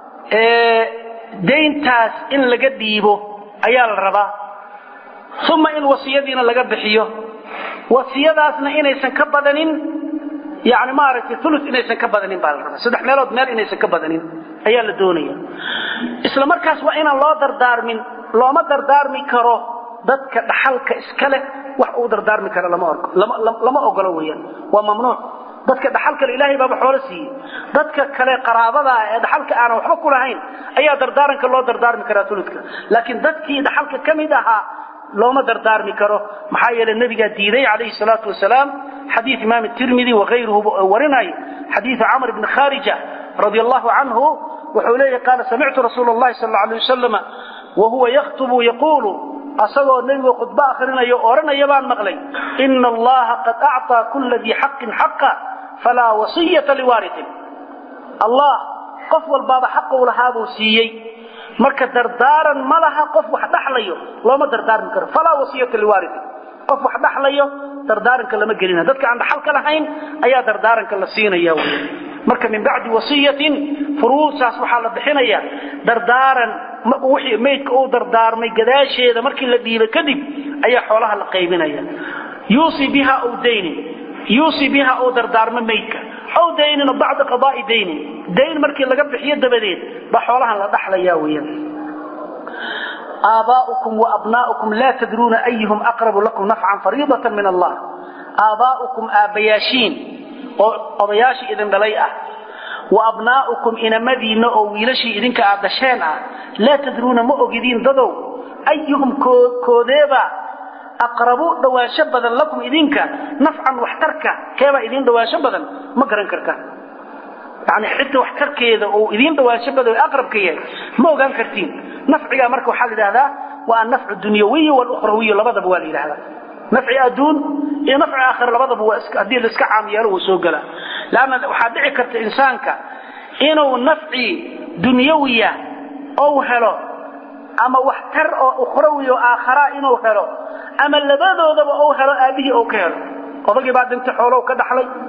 dayntaas in laga dhiibo ayaa la rabaa uma in wasiyadiina laga bixiyo wasiyadaasna inaysan ka badanin yani maaragtay ulu inaysan ka badanin baa la rabaa saddex meelood meel inaysan ka badanin ayaa la doonaya isla markaas waa inaan loo dardaarmin looma dardaarmi karo dadka dhaxalka iska leh wax uu dardaarmi karo lama ogolo weyaan waa mamnuuc dadka dhaxalka le ilaahay baaba xoolo siiyey dadka kale qaraabadaa ee dhaxalka aanan waxba ku lahayn ayaa dardaaranka loo dardaarmi karaa uludka laakiin dadkii dhaxalka ka mid ahaa looma dardaarmi karo maxaa yeele nebigaa diiday calayhi salaatu wasalaam xadiid imaam tirmidi wakayruhu warinay xadiidu camr bni kharija radi allahu canhu wuxuu leeyahy qaala samictu rasuula allahi sal alla alay wasalam wahuwa yakhtubu yaquulu asagoo nebigu khudbo akhrinayo odhanaya baan maqlay ina allaha qad acطaa kula dii xaqin xaqa falaa wasiyata liwaariin allah qof walbaaba xaquu lahaabuu siiyey marka dardaaran ma laha qof wax dhaxlayo looma dardaarmi karo falaa wasiyata liwaariin qof wax dhaxlayo dardaaranka lama gelina dadka aan dhaxalka lahayn ayaa dardaaranka la siinaya wy marka min bacdi wasiyatin furuusaas waxaa la bixinaya dardaaran wixii maydka uu dardaarmay gadaasheeda markii la dhiiba kadib ayaa xoolaha la qaybinaya yuusi biha aw daynin yuusi biha uu dardaarmo maydka aw daynin bacda qadaai daynin dayn markii laga bixiyo dabadeed baa xoolahan la dhaxlaya weeyaan aabaa'ukum waabnaa'ukum laa tadruuna ayuhum aqrabu lakum nafcan fariidatan min allah aabaa'ukum aabbayaashiin oo odayaashii idin dhalay ah wa abnaa'ukum inamadiinna oo wiilashii idinka aad dhasheen ah laa tadruuna ma ogidiin dadow ayuhum koodeeba aqrabu dhawaansho badan lakum idinka nafcan waxtarka keebaa idiin dhawaansho badan ma garan kartaan yani xitaa waxtarkeeda oo idiin dhawaansho badan aqrabka yahay ma ogaan kartiin nafcigaa marka waxaa la yidhahdaa waa annafcu dunyawiy walukhrawiy labadaba waa la yidhahdaa nafci adduun iyo nafci aakhira labadaba waa haddii la iska caam yeelo wuu soo gelaa leanna waxaa dhici karta insaanka inuu nafci dunyawiya ou helo ama waxtar oo ukhrawi oo aakharaa inuu helo ama labadoodaba ou helo aabbihii ou ka helo odagii baa dhintay xoolow ka dhaxlay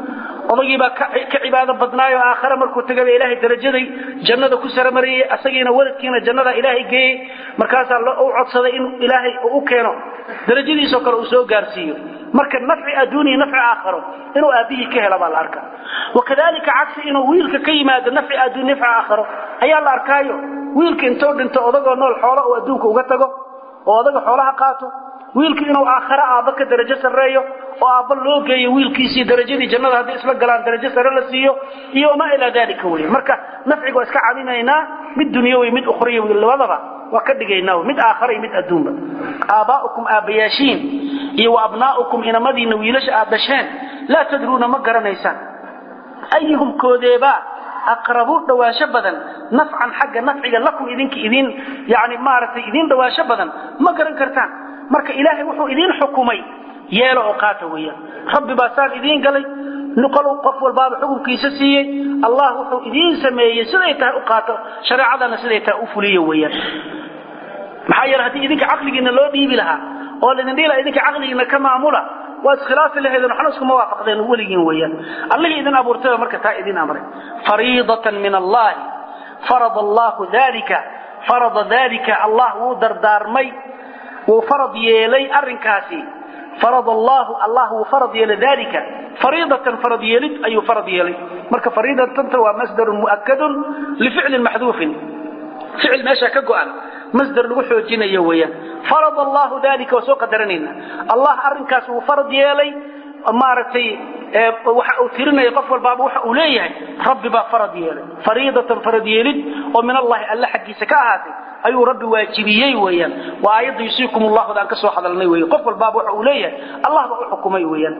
odagiibaa ka cibaado badnaayo aakhare markuu tagaba ilaahay darajaday jannada ku saramariyey asagiina waladkiina jannada ilaahay geeyey markaasaa u codsaday in ilaahay u keeno darajadiisoo kale uu soo gaarsiiyo marka nafci adduuniya nafci aakharo inuu aabbihii ka hela baa la arkaa wakadalika cagsi inuu wiilka ka yimaado nafci adduuniya nafci aakharo ayaa la arkaayo wiilka intuu dhinto odagoo nool xoolo uu adduunka uga tago oo odaga xoolaha qaato wiilku inuu aakhare aabba ka darajo sarreeyo oo aabba loo geeyo wiilkiisii darajadii jannada hadday isla galaan darajo sare la siiyo iyo wamaa ilaa dalika wey marka nafciga waa iska cadinaynaa mid dunyawi mid ukhriyawi labadaba waa ka dhigaynaa mid aakhare iyo mid adduunba aabbaa'ukum aabbayaashiin iyo wa abnaa'ukum inamadiinna wiilasha aad dhasheen laa tadruuna ma garanaysaan ayuhum koodeebaa aqrabu dhawaansho badan nafcan xagga nafciga lakum idinka idin yani maaragtay idin dhawaansho badan ma garan kartaan marka ilaahay wuxuu idiin xukumay yeelo oo qaata weeyaan rabbi baa saan idiin galay nuqalow qof walbaaba xukunkiisa siiyey allah wuxuu idiin sameeyey siday tahay u qaato shareecadana siday tahay u fuliyo weeyaan maxaa yeele haddii idinka caqligiina loo dhiibi lahaa oo laydin dhihi laha idinka caqligiina ka maamula waad iskhilaafi lahaydeen waxna iskuma waafaqdeen weligiin weeyaan allihii idin abuurtay marka taa idin amray fariidatan min allahi farada allahu dalika farada dalika allah wuu dardaarmay wuu farad yeelay arrinkaasi farad allahu allah wuu farad yeelay dalika fariidatan farad yeelid ayuu farad yeelay marka fariidatanta waa masdarun mu'akadun lificlin maxduufin ficil meesha ka go'an masdar lagu xoojinayo weeyaan farad allahu dalika waa soo qadaranayna allah arrinkaas wuu farad yeelay maaragtay waxa uu tirinaya qof walbaaba waxa uu leeyahay rabbi baa farad yeelay fariidatan farad yeelid oo min allahi alle xaggiisa ka ahaatay ayuu rabbi waajibiyey weeyaan waa aayadda yusiikum allahu daan ka soo hadalnay weeye qof walbaaba waxa uu leeyahay allah baa u xukumay weeyaan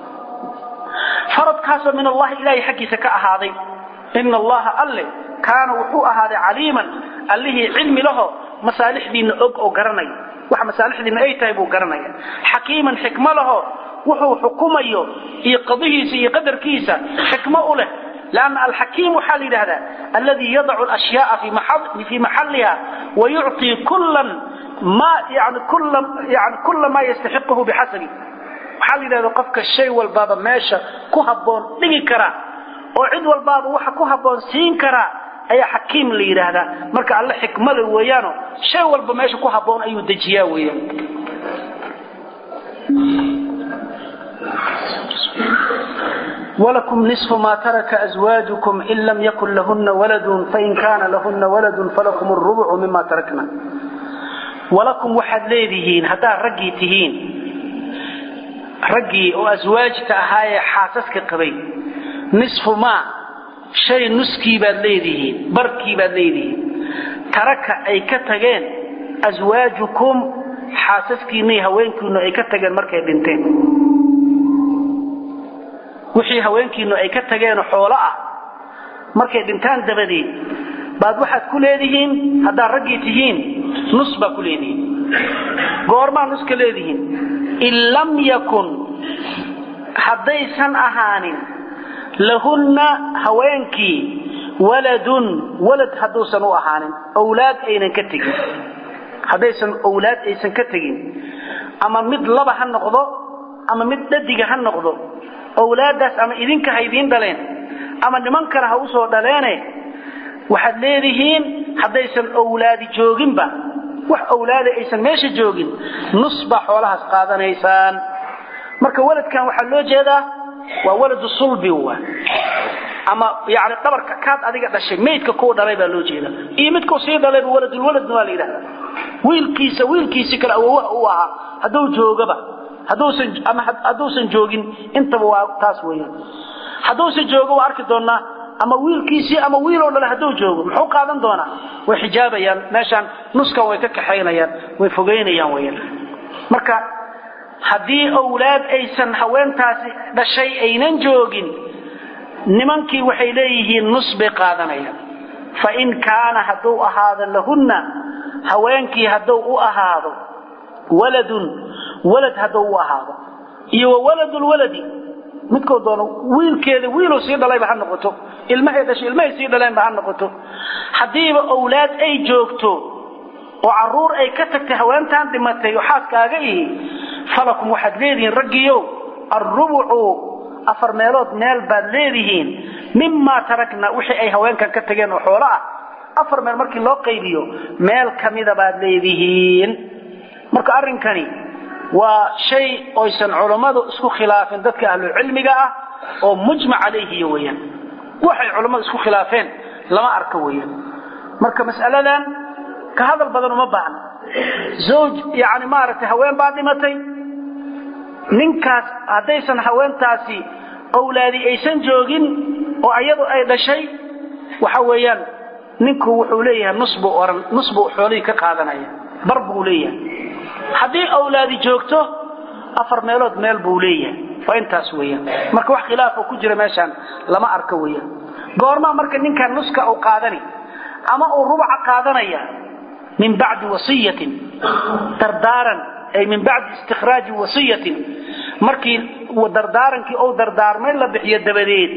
faradkaasoo min allahi ilaahay xaggiisa ka ahaaday ina allaha alle kaana wuxuu ahaaday caliiman allihii cilmi laho masaalixdiinna og oo garanaya waxa masaalixdiinna ay tahay buu garanaya xakiiman xikmo laho wuxuu xukumayo iyo qadihiisa iyo qadarkiisa xikmo u leh لأن الحكيم حال هذا الذي يضع الأشياء في محل في محلها ويعطي كلا ما يعني كل يعني كل ما يستحقه بحسبه حال هذا قفك الشيء والباب ماشى كهبون دغي كرا oo cid walbaaba waxa ku haboon siin kara ayaa xakiim la yiraahdaa marka alla xikmada weeyaano shay walba meesha ku haboon ayuu dejiyaa weeyaan ولكم نصف ما ترك أزواجكم إن لم يكن لهن ولد فإن كان لهن ولد فلكم الربع مما تركنا ولكم وحد ليدهين هذا رقي تهين رقي وأزواج تأهاي حاسسك قبي نصف ما شيء نسكي باد ليدهين بركي باد ليدهين ترك أي كتغين أزواجكم حاسسكي ني هوينكم أي كتغين مركي بنتين wixii haweenkiinu ay ka tageen xoolo ah markay dhintaan dabadeed baad waxaad ku leedihiin haddaad raggii tihiin nus baa ku leedihiin goormaa nuska leedihiin in lam yakun haddaysan ahaanin lahunna haweenkii waladun walad hadduusan u ahaanin owlaad aynan ka tegin haddaysan owlaad aysan ka tegin ama mid laba ha noqdo ama mid dhadiga ha noqdo owlaadaas ama idinka ha idiin dhaleen ama niman kale ha usoo dhaleene waxaad leedihiin haddaysan owlaadi jooginba wax owlaada aysan meesha joogin nus baa xoolahaas qaadanaysaan marka waladkan waxaa loo jeedaa waa waladu sulbi wa ama yani dhabarka kaad adiga dhashay maydka kuu dhalay baa loo jeeda iyo midkuu sii dhalayba waladulwaladna waa la yidhahda wiilkiisa wiilkiisi kale awowaha u ahaa hadduu joogaba hadduusan ama hadduusan joogin intaba waa taas weeyaan hadduusan joogo waa arki doonaa ama wiilkiisii ama wiiloo dhale hadduu joogo muxuu qaadan doonaa way xijaabayaan meeshaan nuskan way ka kaxaynayaan way fogeynayaan weeyaan marka haddii owlaad aysan haweentaasi dhashay aynan joogin nimankii waxay leeyihiin nus bay qaadanayaan fa in kaana hadduu ahaado lahunna haweenkii hadduu u ahaado waladun walad hadduu u ahaado iyo wa waladulwaladi midkoo doono wiilkeeda wiiluu sii dhalayba ha noqoto ilmahay dhashay ilmahay sii dhaleenba ha noqoto haddiiba owlaad ay joogto oo caruur ay ka tagtay haweentaan dhimatay oo xaaskaaga ihi falakum waxaad leedihiin raggiiow alrubucu afar meelood meel baad leedihiin mimaa tarakna wixii ay haweenkan ka tageen oo xoolo ah afar meel markii loo qaybiyo meel kamida baad leedihiin marka arrinkani waa shay oysan culammadu isku khilaafin dadka ahlucilmiga ah oo mujmac calayhiy weyaan waxay culammadu isku khilaafeen lama arka weyaan marka mas'aladan ka hadal badan uma baahna zawj yani maaragtay haween baa dhimatay ninkaas haddaysan haweentaasi awlaadi aysan joogin oo ayadu ay dhashay waxa weeyaan ninku wuxuu leeyahay nus buu oran nus buu xoolihii ka qaadanaya bar buu leeyahay haddii awlaadi joogto afar meelood meel buu leeyahay waa intaas weeyaan marka wax khilaafoo ku jira meeshaan lama arka weeyaan goormaa marka ninkan nuska uu qaadani ama uu rubaca qaadanaya min bacdi wasiyatin dardaaran ay min bacdi istikhraaji wasiyatin markii dardaarankii ou dardaarmay la bixiyo dabadeed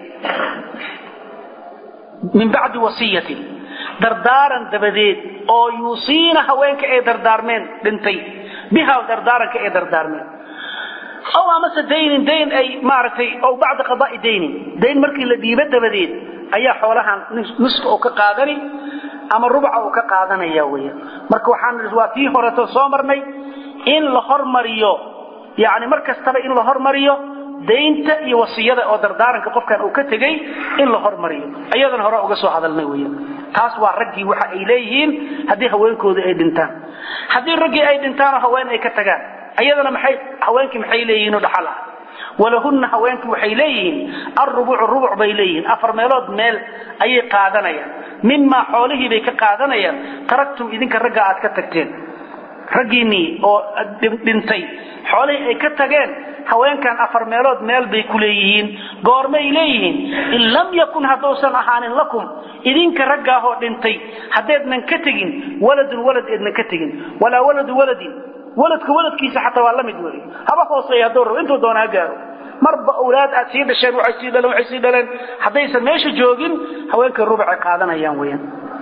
min bacdi wasiyatin dardaaran dabadeed oo yuusiina haweenka ay dardaarmeen dhintay biha dardaaranka ay dardaarmeen aw amase daynin dayn ay maaragtay ow bacda qadaai daynin dayn markii la dhiibo dabadeed ayaa xoolahan nuska uu ka qaadani ama rubca uu ka qaadanaya weya marka waxaan waa tii horeto soo marnay in la hormariyo yani mar kastaba in la hormariyo daynta iyo wasiyada oo dardaaranka qofkan uu ka tegey in la hormariyo ayadana hore uga soo hadalnay weya taas waa raggii waxa ay leeyihiin haddii haweenkooda ay dhintaan haddii raggii ay dhintaanoo haween ay ka tagaan ayadana maxay haweenkii maxay leeyihiinoo dhaxal ah walahunna haweenkii waxay leeyihiin alrubucu rubuc bay leeyihiin afar meelood meel ayay qaadanayaan mimaa xoolihii bay ka qaadanayaan taraktum idinka ragga aad ka tagteen raggiinnii oo dhintay xoolihii ay ka tageen haweenkan afar meelood meel bay ku leeyihiin goormay leeyihiin in lam yakun hadduusan ahaanin lakum idinka raggaahoo dhintay haddeednan ka tegin waladun walad eednan ka tegin walaa waladu waladin waladka waladkiisa xataa waa la mid wey haba hooseeya hadduu rabo intuu doona ha gaaro marba awlaad aad sii dhasheen waxay sii dhaleen waxay sii dhaleen haddaysan meesha joogin haweenkay rubacay qaadanayaan weeyaan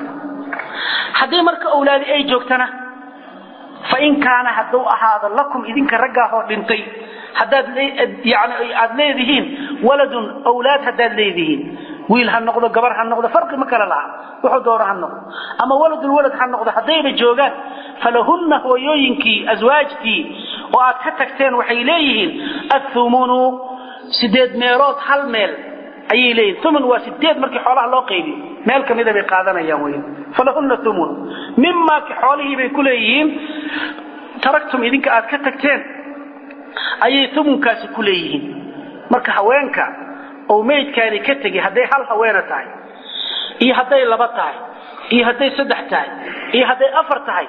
haddii marka awlaadi ay joogtana fa in kaana hadduu ahaado lakum idinka raggaahoo dhintay haddaad yani aad leedihiin waladun awlaad haddaad leedihiin wiil ha noqdo gabar ha noqdo farqi ma kale laha wuxuu doono ha noqdo ama waladul walad ha noqdo haddayba joogaan falahunna hooyooyinkii aswaajtii oo aad ka tagteen waxay leeyihiin athumunu sideed meelood hal meel ayay leeyihin thumun waa sideed markii xoolaha loo qaybiyo meel kamida bay qaadanayaan wey falahunna thumun mimaa xoolihii bay ku leeyihiin taraktum idinka aad ka tagteen ayay thumunkaasi ku leeyihiin marka haweenka oo meydkaani ka tegi hadday hal haweena tahay iyo hadday laba tahay iyo hadday saddex tahay iyo hadday afar tahay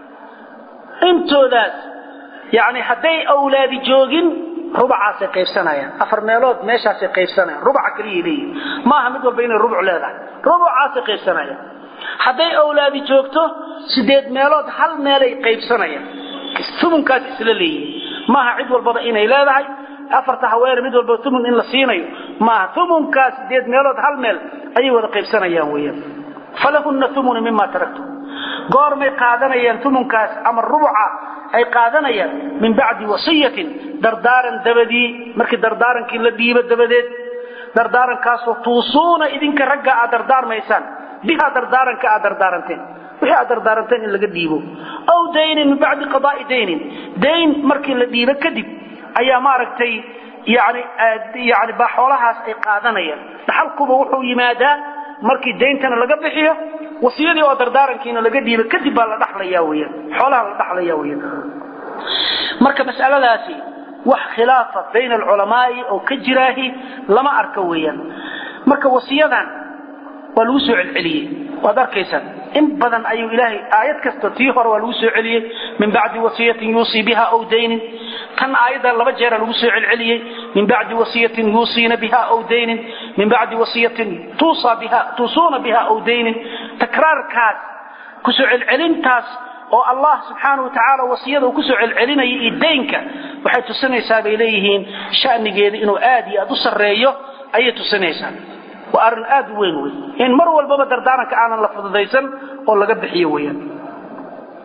intoodaas yani hadday awlaadi joogin rubacaasay qaybsanayaan afar meelood meeshaasay qaybsanayaan rubaca keliya leeyihin maaha mid walba inay rubuc leedahay rubucaasay qaybsanayaan hadday awlaadi joogto sideed meelood hal meelay qaybsanayaan tumunkaas isla leeyihin maaha cid walbaba inay leedahay afarta haweene mid walba tumun in la siinayo maaha tumunkaas sideed meelood hal meel ayay wada qaybsanayaan weeyaan falahunna tumunu mima taraktum goormay qaadanayaan tumunkaas ama rubuca ay qaadanayaan min bacdi wasiyatin dardaaran dabadii markii dardaarankii la dhiibo dabadeed dardaarankaasoo tuusuuna idinka ragga aad dardaarmaysaan bihaa dardaaranka aad dardaaranteen wixii aad dardaaranteen in laga dhiibo aw daynin min bacdi qadaai daynin dayn markii la dhiibo kadib ayaa maaragtay yani yani baa xoolahaas ay qaadanayaan dhaxalkuba wuxuu yimaadaa markii dayntana laga bixiyo wasiyadii oo dardaarankiina laga dhiibo kadib baa la dhaxlaya weyaan xoolaha la dhaxlaya weyaan marka mas'aladaasi wax khilaafa bayna alculamaai oo ka jiraahi lama arka weeyaan marka wasiyadan waa lagu soo celceliyey waad arkaysaan in badan ayuu ilaahay aayad kasta tii hore waa lagu soo celiyey min bacdi wasiyatin yuusii biha aw daynin tan aayadda laba jeera lagu soo celceliyey min bacdi wasiyatin yuusiina biha aw daynin min bacdi wasiyatin tuusuuna biha aw daynin takraarkaas kusoo celcelintaas oo allah subxaanau watacaala wasiyada uu kusoo celcelinaya iyo daynka waxay tusinaysaa bay leeyihiin shanigeeda inuu aad iyo aad u sarreeyo ayay tusinaysaa waa arrin aad u weyn wey in mar walbaba dardaaranka aanan la fududaysan oo laga bixiyo weyaan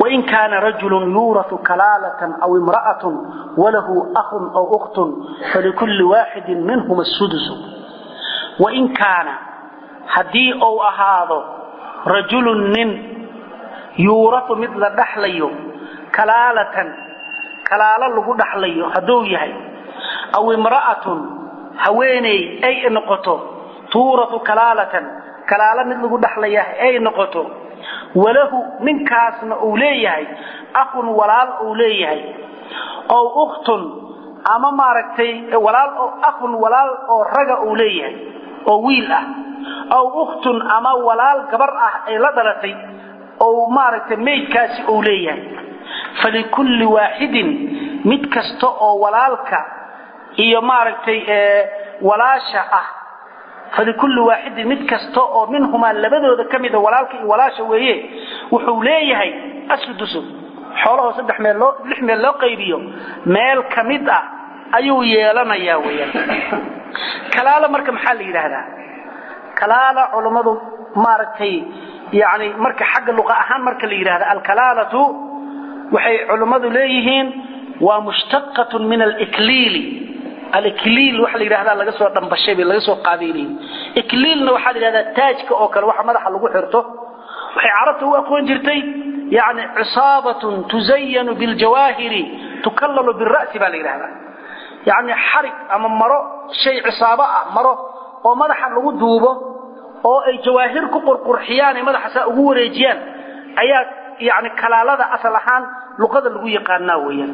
wain kaana rajulun yuuratu kalaalatan aw imra'atun walahu ahun aw ukhtun falikulli waaxidin minhum asudusu wain kaana haddii uu ahaado rajulun nin yuuratu mid la dhaxlayo kalaalatan kalaalo lagu dhaxlayo hadduu yahay aw imra'atun haweeney ay noqoto tuuratu kalaalatan kalaalo mid lagu dhaxlaya ay noqoto walahu ninkaasna uu leeyahay akhun walaal uu leeyahay ow ukhtun ama maaragtay walaal akhun walaal oo raga uu leeyahay oo wiil ah aw ukhtun ama walaal gabar ah ay la dhalatay oo maaragtay maydkaasi uu leeyahay falikulli waaxidin mid kasta oo walaalka iyo maaragtay walaasha ah falikulli waaxidin mid kasta oo minhumaa labadooda ka mida walaalka iyo walaasha weeye wuxuu leeyahay asudusu xoolahoo saddex meel loo lix meel loo qaybiyo meel ka mid ah ayuu yeelanayaa weeyaan kalaala marka maxaa la yidhaahdaa kalaala culummadu maaragtay yani marka xagga luqa ahaan marka la yidhahda alkalaalatu waxay culummadu leeyihiin waa mushtaqatun min alikliili alikliil waxa la yidhahdaa laga soo dhambashay bay laga soo qaabeynayay ikliilna waxaa la yidhahdaa taajka oo kale waxa madaxa lagu xirto waxay carabta u aqoon jirtay yani cisaabatun tuzayanu biljawaahiri tukallalu bira'si baa la yidhahdaa yani xarig ama maro shay cisaabo ah maro oo madaxa lagu duubo oo ay jawaahir ku qurqurxiyaan ay madaxa saa ugu wareejiyaan ayaa yani kalaalada asal ahaan luqada lagu yaqaanaa weeyaan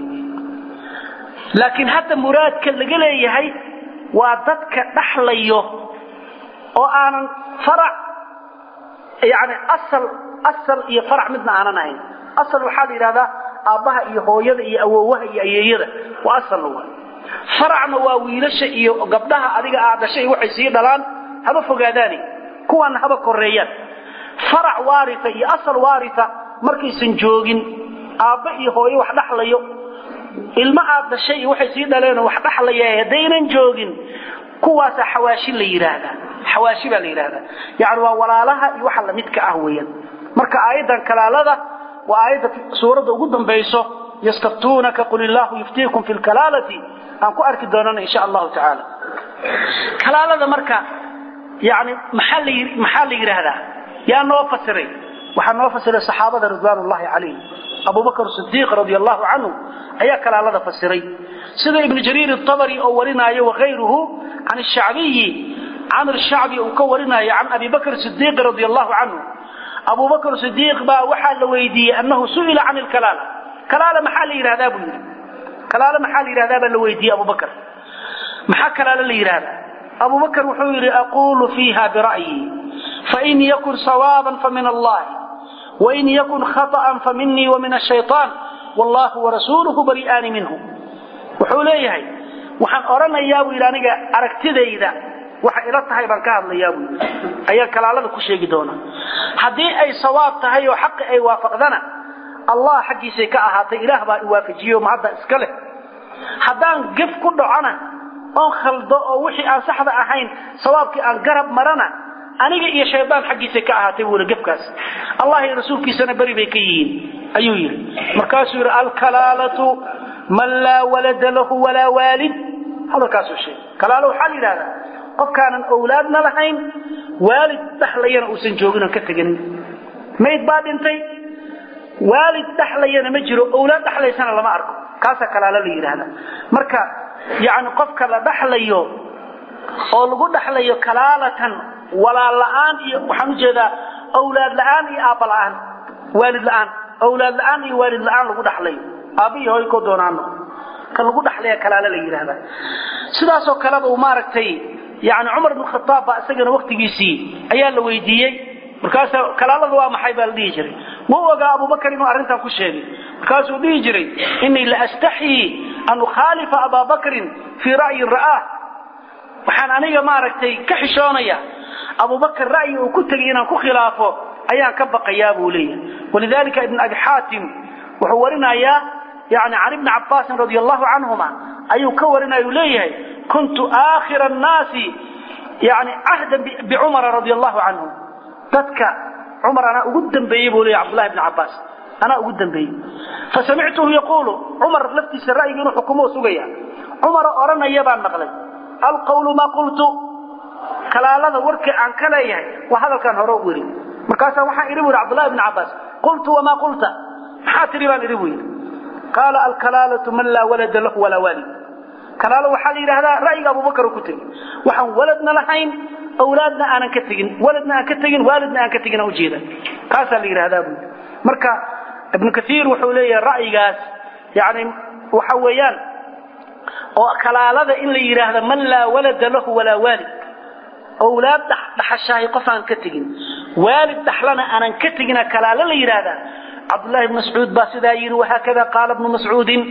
laakiin hadda muraadka laga leeyahay waa dadka dhaxlayo oo aanan farac yani asal asal iyo farac midna aanan ahayn asal waxaa la yidhahdaa aabbaha iyo hooyada iyo awoowaha iyo ayeeyada waa asalna waa faracna waa wiilasha iyo gabdhaha adiga aad dhashay waxay sii dhalaan haba fogaadaani kuwaana haba koreeyaan farac waaria iyo asal waaria markaysan joogin aabba iyo hooyo wax dhaxlayo ilmo aad dhashay iyo waxay sii dhaleenoo wax dhaxlaya haddaynan joogin kuwaasaa xawaashi la yidhaahdaa xawaashi baa la yidhaahdaa yani waa walaalaha iyo waxa lamidka ah weeyaan marka aayaddan kalaalada waa aayadda suuradda ugu dambayso yastaftuunaka qul illaahu yuftiikum fi lkalaalati aan ku arki doonana insha allahu tacaala kalaalada marka yani maxaa la maxaa la yidhaahdaa yaa noo fasiray waxaa noo fasiray saxaabada ridwaan ullahi calayhim abubakr sidiiq radi allahu canhu ayaa kalaalada fasiray sida ibnu jariir atabari oo warinaayo wakayruhu can shacbiyi camr shacbi uu ka warinayo can abi bakr sidiiq radi allahu canhu abu bakr sidiiq baa waxaa la weydiiyey annahu su'ila can lkalaala kalaala maxaa la yidhahdaa buu yidhi kalaala maxaa la yidhahdaa baa la weydiiyey abu bakr maxaa kalaala la yidhahdaa abu bakr wuxuu yidhi aquulu fiiha bira'yi fain yakun sawaaban famin allahi wain yakun khaطأa faminii wamin الshayطaan wallahu warasuuluhu bari'aani minhu wuxuu leeyahay waxaan odhanayaa buu yidhi aniga aragtidayda waxa ila tahay baan ka hadlayaa buu yidhi ayaa kalaalada ku sheegi doona haddii ay sawaab tahay oo xaqi ay waafaqdana allah xaggiisay ka ahaatay ilaah baa iwaafajiyo ma hadda iska leh haddaan gef ku dhacona oon khaldo oo wixii aan saxda ahayn sawaabkii aan garab marana aniga iyo shaydaan xaggiisay ka ahaatay buuna gefkaas allah iyo rasuulkiisana beri bay ka yihiin ayuu yidhi markaasuu yidhi alkalaalatu man laa walada lahu walaa waalid hadalkaasuu sheegay kalaalo waxaa la yidhahdaa qofkaanan owlaadna lahayn waalid dhaxlayana uusan joogin oon ka teganin mayd baa dhintay waalid dhaxlayana ma jiro owlaad dhaxlaysana lama arko kaasaa kalaalo la yidhaahdaa marka yani qofka la dhaxlayo oo lagu dhaxlayo kalaalatan walaal la'aan iyo waxaan ujeedaa awlaad la'aan iyo aabba la'aan waalid la'aan awlaad la'aan iyo waalid la'aan lagu dhaxlayo aabba iyo hooy koo doonaano ka lagu dhaxlaya kalaalo la yidhaahdaa sidaasoo kaleba uu maaragtay yani cumar ibn khataab baa isagana waktigiisii ayaa la weydiiyey markaasa kalaalada waa maxay baa la dhihi jiray ma u ogaa abubakar inuu arrintan ku sheegay markaasuu dhihi jiray inii la astaxyii an ukhaalifa abaa bakrin fii ra'yin ra'aah waxaan aniga maaragtay ka xishoonaya abubakar ra'yi uu ku tegay inaan ku khilaafo ayaan ka baqayaa buu leeyahay walidalika ibn abi xaatim wuxuu warinayaa yani can ibni cabaasin radi allahu canhuma ayuu ka warinaya uu leeyahay kuntu aakhira annaasi yani cahdan bicumara radi allahu canhu dadka cumar anaa ugu dambeeyey buu leeyahy cabdullahi ibni cabaas anaa ugu dambeeyey fasamictuhu yaquulu cumar laftiisa ra'yiga inuu xukumo sugaya cumara odhanaya baan maqlay alqawlu maa qultu kalaalada warkii aan ka leeyahay waa hadalkaan hore u yidhi markaasaa waxaan idhi bu yidhi cabdullahi ibni cabbaas qultu wamaa qulta maxaa tidhi baan idhi bu yidhi qaala alkalaalatu man laa walada lahu walaa waalid kalaalo waxaa la yidhaahdaa ra'yiga abubakar uu ku tegey waxaan waladna lahayn awlaadna aanan ka tegin waladna aan ka tegin waalidna aan ka tegin aan ujeeda kaasaa la yidhahdaa bu marka ibnu kaiir wuxuu leeyahay ra'yigaas yani waxa weeyaan oo kalaalada in la yidhaahdo man laa walada lahu walaa waalid awlaad dhaxashaahay qof aan ka tegin waalid dhaxlana aanan ka tegina kalaalo la yidhaahdaa cabdullahi bn mascuud baa sidaa yidhi wahaakada qaala bnu mascuudin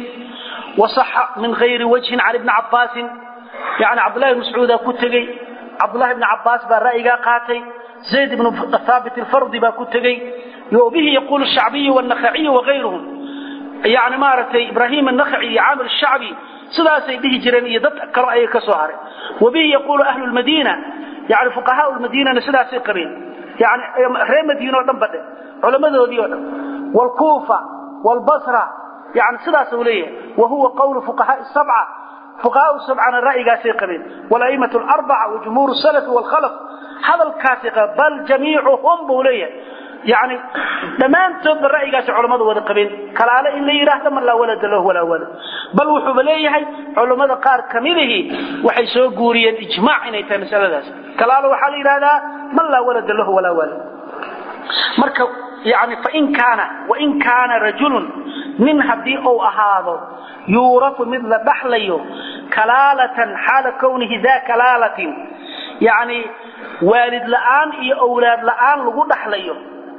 wasaxa min hayri wajhin can ibni cabbaasin yani cabdullahi bn mascuudaa ku tegey cabdullahi bni cabbaas baa ra'yigaa qaatay zayd ibnu haabit alfardi baa ku tegey bihi yaquulu shacbiyu wannakhaciyu wagayruhum yani maaragtay ibraahim annakhaci iyo caamir shacbi sidaasay dhihi jireen iyo dad kalo ayay ka soo haray wabihi yaquulu ahlu lmadiina yani fuqahaau lmadiinana sidaasay qabeen yani reer madiine o dhan badhe culamadoodii o dhan wlkuufa wlbasra yani sidaasuu leeyahay wa huwa qawlu fuqahaai sabca fuqahaau sabcana ra'yigaasay qabeen walaimatu larbaca wajumhuur salafi wlkhalaf hadalkaasay qabeen bal jamiicuhum buu leeyahay yani dhammaantoodba ra'yigaasi culammadu wada qabeen kalaale in la yidhaahdo man laa walada lahu walaa walad bal wuxuuba leeyahay culammada qaar kamidihii waxay soo guuriyeen ijmaac inay tahay masaladaas kalaale waxaa la yidhahdaa man laa walada lahu walaa walad marka yani fain kaana wain kaana rajulun nin haddii uu ahaado yuurafu mid la dhaxlayo kalaalatan xaala kownihi daa kalaalatin yani waalid la'aan iyo owlaad la'aan lagu dhaxlayo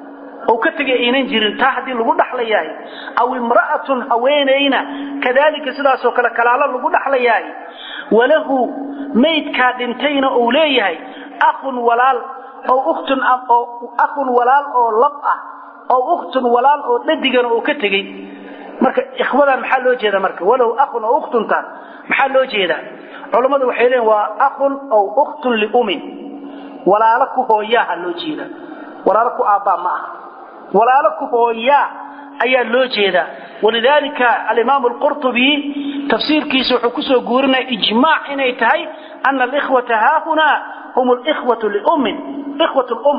oo ka tegay aynan jirin taa haddii lagu dhaxlayahay aw imra'atun haweenayna kadalika sidaasoo kale kalaalo lagu dhaxlayahay walahu maydkaa dhintayna uu leeyahay akhun walaal oo ukhtun oo akhun walaal oo lab ah oo ukhtun walaal oo dhadigana uu ka tegey marka ikhwadan maxaa loo jeeda marka walahu akhun oo ukhtuntaan maxaa loo jeedaa culammadu waxay leeyiin waa akhun oo ukhtun liumin walaalo ku hooyaaha loo jeeda walaalo ku aabbaa ma aha walaalo ku hooyaa ayaa loo jeedaa walidaalika alimaam alqurtubi tafsiirkiisa wuxuu kusoo guurinaya ijmaac inay tahay ana alikhwata haahunaa hum likhwatu liummin ikhwat lum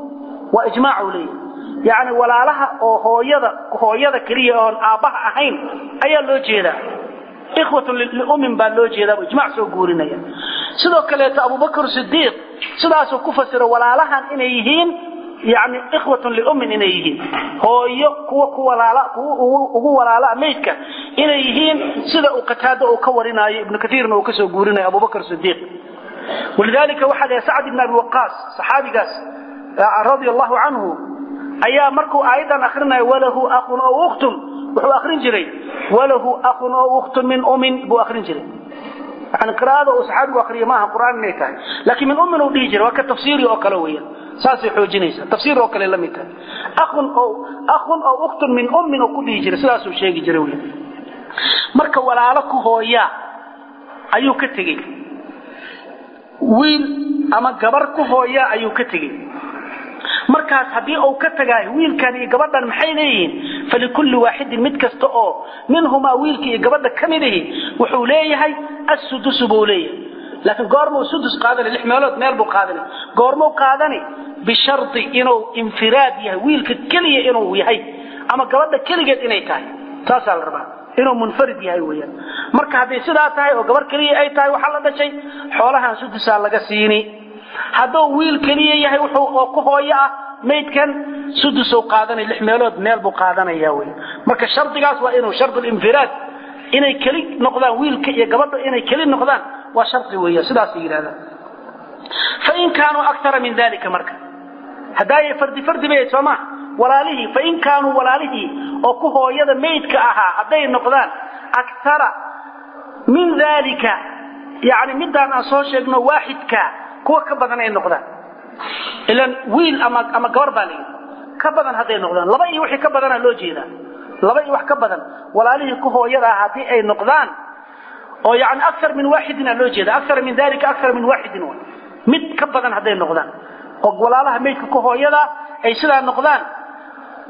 waa ijmaacu leeyahy yacni walaalaha oo hooyada hooyada keliya oon aabbaha ahayn ayaa loo jeedaa ikhwatun liummin baa loo jeedaa buu ijmac soo guurinaya sidoo kaleeto abubakr sidiiq sidaasuu ku fasiro walaalahan inay yihiin yani ikhwatun liummin inay yihiin hooyo kuwa ku walaala kuwa ugu walaala maydka inay yihiin sida uu qataado uu ka warinaayo ibnu kaiirna uu ka soo guurinayo abubakr sidiiq walidaalika waxaa leeyahay sacd ibn abi waqaas saxaabigaas radia allahu canhu ayaa markuu aayaddan akrinayo walahu akhun oo ukhtun wuxuu akrin jiray walahu akhun oo ukhtun min umin buu akrin jiray yani qiraa'ada uu saxaabigu akriyo maaha qur'aan inay tahay laakiin min ummin uu dhihi jiray waa ka tafsiiri oo kale weeyaan saasay xoojinaysaa tafsiir oo kale la mid tahay akhun oo akhun oo ukhtun min ummin uu ku dhihi jiray sidaasuu sheegi jiray weeyaan marka walaalo ku hooyaa ayuu ka tegey wiil ama gabar ku hooyaa ayuu ka tegey markaas haddii uu ka tagaayo wiilkan iyo gabadhan maxay leeyihiin falikulli waaxidin mid kasta oo minhumaa wiilka iyo gabadha ka mid ihi wuxuu leeyahay assudusu buu leeyahay laakiin goormuu sudus qaadani lix meelood meel buu qaadani goormuu qaadani bishardi inuu infiraad yahay wiilka keliya inuu yahay ama gabadha keligeed inay tahay taasaa la rabaa inuu munfarid yahay weyaan marka hadday sidaa tahay oo gabar keliya ay tahay waxaa la dhashay xoolahan sudusaa laga siini hadduu wiil keliya yahay wuxuu oo ku hooyo ah maydkan sudusou qaadanaya lix meelood meel buu qaadanaya wey marka shardigaas waa inuu shardulinfiraad inay keli noqdaan wiilka iyo gabadha inay keli noqdaan waa shardi weya sidaasay yidhahdaan fain kaanuu akara min dalika marka haddaayay fardi fardi bay soo maa walaalihii fain kaanuu walaalihii oo ku hooyada maydka ahaa hadday noqdaan akara min dalika yani midaan aan soo sheegno waaxidka kuwa ka badan ay noqdaan ilan wiil ama ama gabar baa layidhi ka badan hadday noqdaan laba iyo wixii ka badana loo jeedaa laba iyo wax ka badan walaalihii ku hooyada ah haddii ay noqdaan oo yani akar min waaxidin aa loo jeeda akara min dalika akara min waaxidin w mid ka badan hadday noqdaan oo walaalaha maydka ku hooyada ay sidaa noqdaan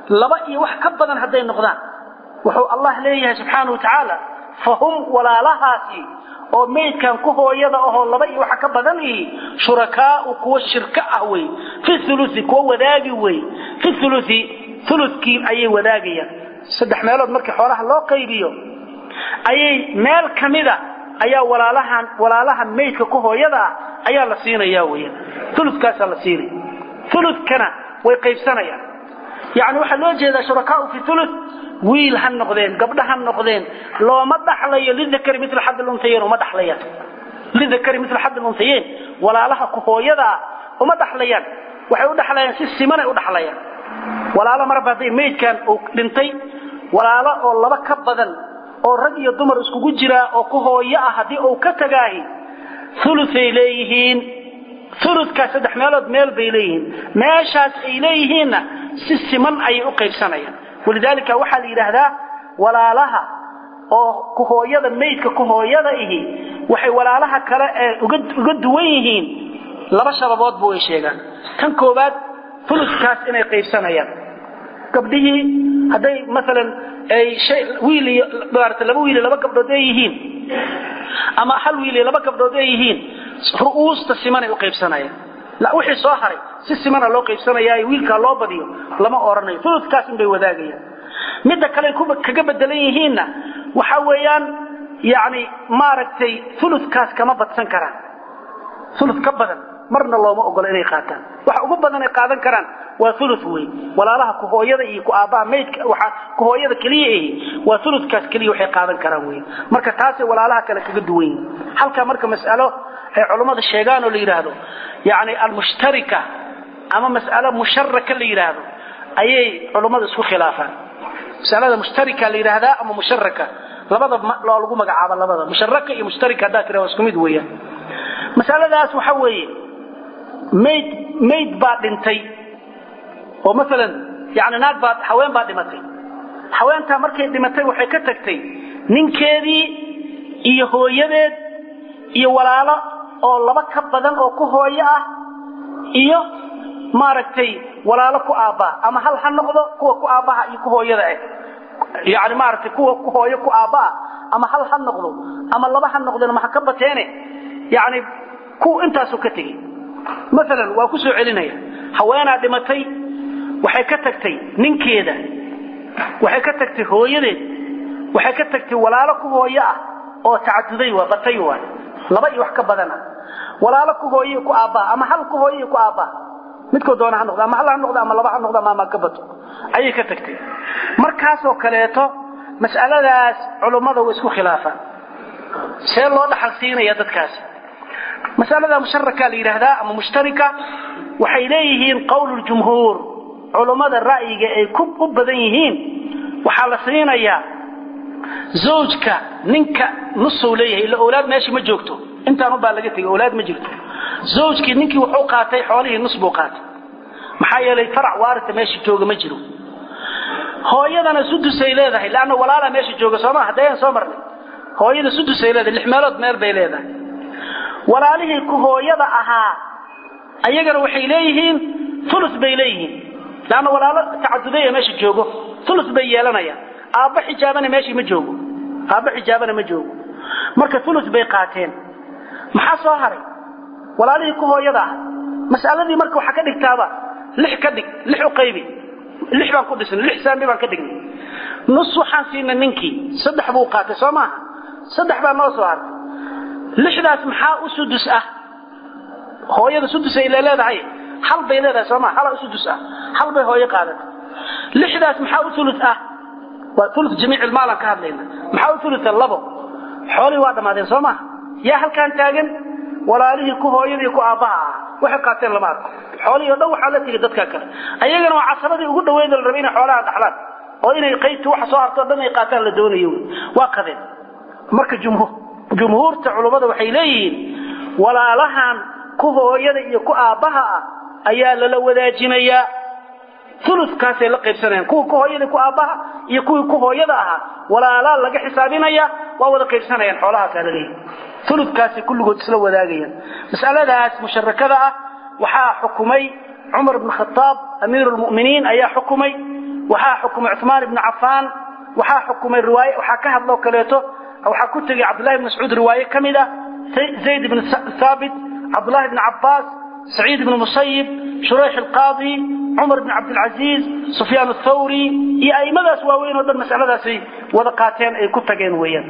laba iyo wax ka badan hadday noqdaan wuxuu allah leeyahay subxaana wa tacaala fahum walaalahaasi oo maydkan ku hooyada ahoo laba iyo waxa ka badan ihi shurakaau kuwa shirko ah wey fi ulusi kuwa wadaagi wey fi ulusi ulukii ayay wadaagayaan saddex meelood markii xoolaha loo qaybiyo ayay meel ka mida ayaa walaalahan walaalaha maydka ku hooyada ah ayaa la siinaya weya ulukaasaa la siinaya ulukana way qaybsanayaan yani waxaa loo jeedaa shurakaau fi ulu wiil ha noqdeen gabdho ha noqdeen looma dhaxlayo lidakari mil xad lunhayeyn uma dhaxlayaan lidakari mil xad lunhayeyn walaalaha ku hooyadaa uma dhaxlayaan waxay u dhaxlayaan si simanay u dhaxlayaan walaalo marba hadday maydkan uu dhintay walaalo oo laba ka badan oo rag iyo dumar iskugu jiraa oo ku hooyo ah haddii uu ka tagaahi uluay leeyihiin ulukaa saddex meelood meel bay leeyihiin meeshaas ay leeyihiinna si siman ayay u qaybsanayaan walidaalika waxaa la yidhaahdaa walaalaha oo kuhooyada maydka kuhooyada ihi waxay walaalaha kale ee uga duwan yihiin laba shababoodba way sheegaan tan koowaad ulukaas inay qaybsanayaan gabdhihii hadday maalan ay wiil iyo maarata laba wiil iyo laba gabdhood ay yihiin ama hal wiil iyo laba gabdhood ay yihiin ru'uusta simanay u qaybsanayaan wixii soo haray si simana loo qaybsanayaayo wiilkaa loo badiyo lama oranayo uludkaas inbay wadaagayaan midda kale kaga bedelan yihiinna waxa weeyaan yani maaragtay uludkaas kama badsan karaan ulud ka badan marna looma ogola inay qaataan waxa ugu badan ay qaadan karaan waa ulu wey walaalaha kuhooyada iyo kuaabbaha maydka waa kuhooyada keliya ahi waa uludkaas keliya waxay qaadan karaan wey marka taasay walaalaha kale kaga duwan yihin halkaa marka mas'alo ay culummada sheegaan oo la yidhaahdo yani almushtarika ama mas'alo musharaka la yidhaahdo ayay culummada isku khilaafaan masalada mushtarika la yidhaahdaa ama musharaka labada loo lagu magacaabo labada musharaka iyo mushtarika haddaad tira waa isku mid weeyaan masaladaas waxa weeye mayd mayd baa dhintay oo maalan yani naag baa haween baa dhimatay haweentaa markay dhimatay waxay ka tagtay ninkeedii iyo hooyadeed iyo walaalo oo laba ka badan oo ku hooyo ah iyo maaragtay walaalo ku aabbaa ama hal ha noqdo kuwa ku aabbaha iyo ku hooyada ah yani maaragtay kuwa ku hooyo ku aabbaah ama hal ha noqdo ama laba ha noqdeen ma ha ka bateene yani kuwa intaasuu ka tegey maalan waa ku soo celinaya haweenaa dhimatay waxay ka tagtay ninkeeda waxay ka tagtay hooyadeed waxay ka tagtay walaalo ku hooyo ah oo tacaduday waa batay waa laba iyo wax ka badana walaalo ku hooyo ku aabbaa ama hal ku hooyo ku aabbaa midkoo doona ha noqdo ama hal ha noqdo ama laba ha noqdo ama ama ka bato ayay ka tagtay markaasoo kaleeto mas'aladaas culummada way isku khilaafaan see loo dhaxal siinaya dadkaasi masalada musharaka la yidhaahdaa ama mushtarika waxay leeyihiin qowluljumhuur culummada ra'yiga ay u badan yihiin waxaa la siinayaa zawjka ninka nusuu leeyahay illa owlaad meesha ma joogto intaanu baa laga tegay owlaad ma jirto zawjkii ninkii wuxuu qaatay xoolihii nus buu qaatay maxaa yeelay farac waarita meesha jooga ma jiro hooyadana sudusay leedahay leanna walaalaa meesha jooga sooma haddayaan soo marnay hooyada sudusay leedahay lix meelood meel bay leedahay walaalihii ku hooyada ahaa ayagana waxay leeyihiin ulus bay leeyihiin leanna walaalo tacadudaya meesha joogo ulus bay yeelanayaan aabba xijaabana meeshii ma joogo aabba xijaabana ma joogo marka ulus bay qaateen maxaa soo haray walaalihii ku hooyada ah mas'aladii marka waxaa ka dhigtaaba lix ka dhig lix u qaybi lix baan ku dhisnay lix saami baan ka dhignay nus waxaan siinay ninkii saddex buu qaatay soo maaha saddex baa noo soo hartay lixdaas maxaa u sudus ah hooyada sudus ay leedahay hal bay leedahay soo maa hala u sudus ah hal bay hooyo qaadatay lixdaas maxaa u ulus ah waa ulu jamiic ilmaalan ka hadlayna maxaa u ulusa labo xoolihii waa dhammaadeen soo maha yaa halkaan taagan walaalihii ku hooyadii ku aabbaha ah waxay qaateen lama arko xoolihii o dhan waxaa la tegay dadka kale ayagana waa casabadii ugu dhaweeda la rabay inay xoolaha dhaxlaan oo inay qaybtii waxa soo harto o dhan ay qaataan la doonayo waa qadeen marka jumhuur jumhuurta culummada waxay leeyihiin walaalahan ku hooyada iyo ku aabbaha ah ayaa lala wadaajinayaa ulukaasay la qaybsanayaan kuwa ku hooyada ku aabbaha iyo kuwii ku hooyada ahaa walaalaa laga xisaabinaya waa wada qaybsanayaan xoolahaasaa laleeyahy ulukaasay kulligood isla wadaagayaan mas'aladaas musharakada ah waxaa xukumay cumar bn khaaab amiiru lmuminiin ayaa xukumay waxaa xukumay cumaan ibnu cafaan waxaa xukumay riwaaye waxaa ka hadloo kaleeto waxaa ku tegey cabdullahi ibn mascuud riwaaye ka mid a zayd ibn thaabit cabdullahi ibn cabbaas saciid ibn musayib shurayx alqaadi cumar ibn cabdilcaziiz sufyaan athawri iyo a'immadaas waaweyn oo dhan masaladaasay wada qaateen ay ku tageen weeyaan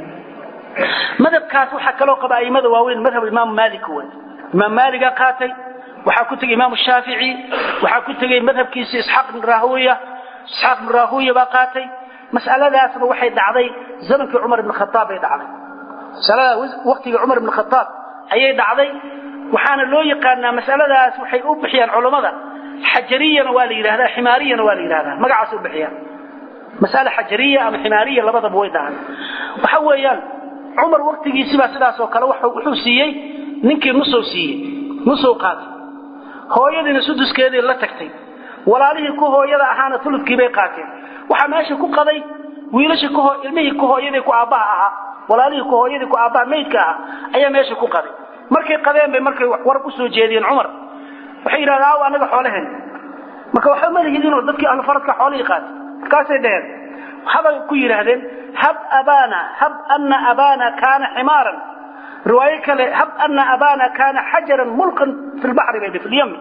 madhabkaas waxaa kaloo qaba a'immada waaweyn madhab imaamu maalik wey imaam maaligaa qaatay waxaa ku tegey imaamu shaafici waxaa ku tegey madhabkiisa isxaaq ibn rahuya isxaaq ibn rahuya baa qaatay mas'aladaasna waxay dhacday zamankii cumar ibn khataab bay dhacday masalada waqtigii cumar ibn khataab ayay dhacday waxaana loo yaqaanaa masaladaas waxay u bixiyaan culammada xajariyana waa la yidhahdaa ximaariyana waa la yidhahdaa magacaasay u bixiyaan mas'ale xajariya ama ximaariya labadaba way dhahaan waxa weeyaan cumar waqtigiisibaa sidaas oo kale wuxuu siiyey ninkii nusow siiyey nusow qaatay hooyadiina suduskeedii la tagtay walaalihii ku hooyada ahaana uludkii bay qaateen waxaa meesha ku qaday wiilashii ilmihii ku hooyadii ku aabbaha ahaa walaalihii ku hooyadii ku aabbaha maydka ahaa ayaa meesha ku qaday markay qadeen bay markay warab u soo jeediyeen cumar waxay yidhahdeen aw anaga xoolaheen marka waxba ma lihidinoo dadkii ahlufaradka xoolihii qaatay markaasay dhaheen waxabay ku yidhaahdeen hab abana hab ana abana kaana ximaaran riwaayo kale hab ana abana kaana xajaran mulqan fi lbaxri bay fi lyami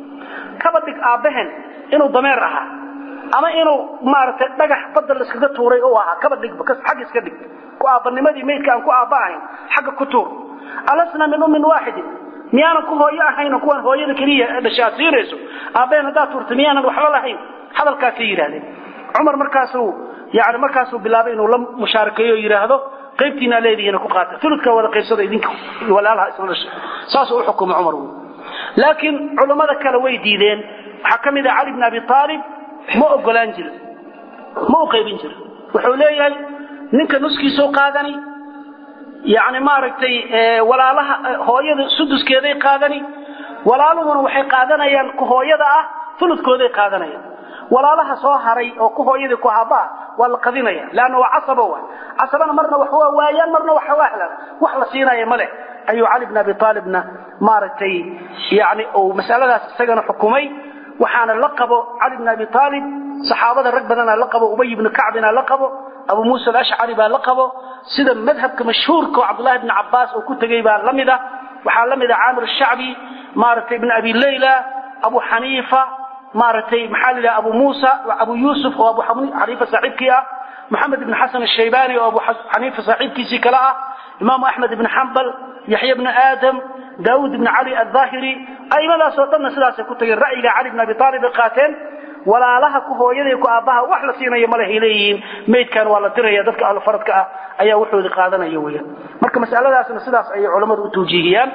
kaba dhig aabbaheen inuu dameer ahaa ama inuu maaragtay dhagax badda laiskaga tuuray u ahaa kaba dhigba xagga iska dhig ku aabbanimadii maydka aan ku aabba ahayn xagga ku tuur alasna min ummin waaxidin miyaanan ku hooyo ahayno kuwaan hooyada keliya dhasha aad siinayso aabbaheen haddaad tuurta miyaanan waxba lahayn hadalkaasay yidhahdeen cumar markaasuu yani markaasuu bilaabay inuu la mushaarakeeyo o yidhaahdo qaybtiinaa leedihiina ku qaata uludkaa wada qaybsada idinka walaalaha isla dhasha saasuu u xukumay cumar laakiin culammada kale way diideen waxaa ka mid ah cali bn abi aalib ma ogolaan jiro ma u qaybin jiro wuxuu leeyahay ninka nuskiisuu qaadani yani maaragtay walaalaha hooyada suduskeeday qaadani walaaluhuna waxay qaadanayaan ku hooyada ah uludkooday qaadanayaan walaalaha soo haray oo ku hooyadii ku aabbaha waa la qadinaya leanna waa casaba wa casabana marna wax waa waayaan marna wax waa helaan wax la siinaya ma leh ayuu cali bn abi aalibna maaragtay yani uu masaladaas isagana xukumay waxaana la qabo cali bn abi aalib saxaabada rag badanaa la qabo ubay ibnu kacbina la qabo abu muusa alashcari baa la qabo sida madhabka mashhuurka oo cabdullahi bni cabaas uu ku tegey baa la mid a waxaa la mid a caamir shacbi maaragtay ibn abi layla abu xaniifa maaragtay maxaa la yidhaha abu muusa abu yuusuf oo abu xaniifa saaxiibkii ah moxamed ibn xasan ashaybani oo abu xaniifa saaxiibkiisii kale ah imaamu axmed ibn xambal yaxya bni aadam daawud ibn cali aldaahiri aimadaasoo dhanna sidaasay ku tageen ra'yiga cali bn abi aalib ay qaateen walaalaha ku hooyaday ku aabbaha wax la siinayo malehay leeyihiin maydkan waa la diraya dadka ahlufaradka ah ayaa wuxoodii qaadanaya weyaan marka masaladaasna sidaas ayay culammadu u tawjiihiyaan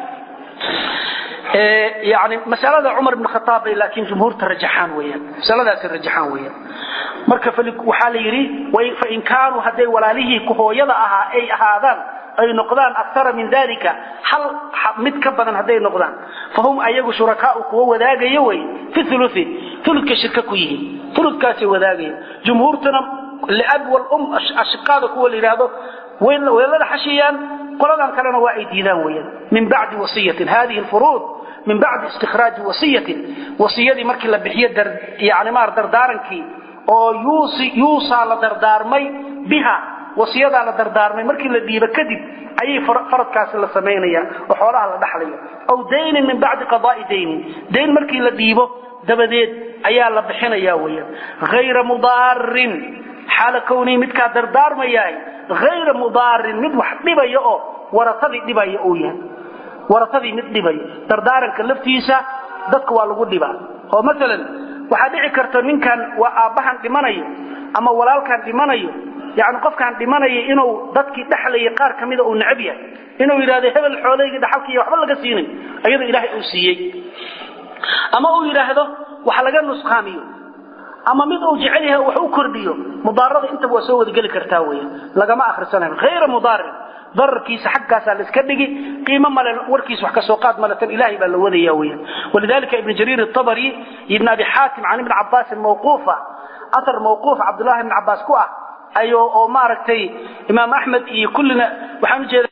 yani masalada cumar ibn khataab bay laakiin jumhuurta rajaxaan weyaan masaladaasi rajaxaan weyaan marka waxaa la yidhi fain kaanuu hadday walaalihii ku hooyada ahaa ay ahaadaan ay noqdaan akara min dalika hal mid ka badan hadday noqdaan fahum ayagu shurakaau kuwa wadaagaya wey fi ului uludka shirka ku yihiin uludkaasay wadaagaya jumhuurtuna liab walum ashiqaada kuwa la yidhaahdo weelada xashiyaan qoladan kalena waa ay diidaan weyaan min bacdi wasiyatin hadihi furuud min bacdi istikhraaji wasiyatin wasiyadii markii la bixiyo yani maar dardaarankii oo yuusaa la dardaarmay biha wasiyadaa la dardaarmay markii la dhiibo kadib ayay faradkaasi la samaynaya oo xoolaha la dhaxlaya aw daynin min bacdi qadaai daynin dayn markii la dhiibo dabadeed ayaa la bixinaya weyaan hayra mudaarin xaala kownii midkaa dardaarmayahay hayra mudaarin mid wax dhibaya oo waratadii dhibaya uu yahay waratadii mid dhibaya dardaaranka laftiisa dadka waa lagu dhibaa oo maalan waxaa dhici karta ninkan waa aabbahan dhimanayo ama walaalkan dhimanayo yani qofkaan dhimanaya inuu dadkii dhexlaya qaar ka mida uu necab yahay inuu yidhahdo hebel xoolaygii dhaxalkiiy waxba laga siinin iyadoo ilaahay uu siiyey ama uu yidhaahdo wax laga nusqaamiyo ama mid uu jecel yahay wax u kordhiyo mudaarada intaba waa soo wadageli kartaa weya lagama akhrisanayo hayra mudaarin dararkiisa xaggaasaa la iska dhigi qiimo male warkiisa wax kasoo qaad male tan ilaahay baa la wadaya weya walidalika ibn jariir الطabri iyo ibn abi xaatim can ibni cabaasin mawquufa athar mawquuf cabdullahi ibn cabaas ku ah ayo oo maaragtay imaam axmed iyo kullina waxaan ujeeda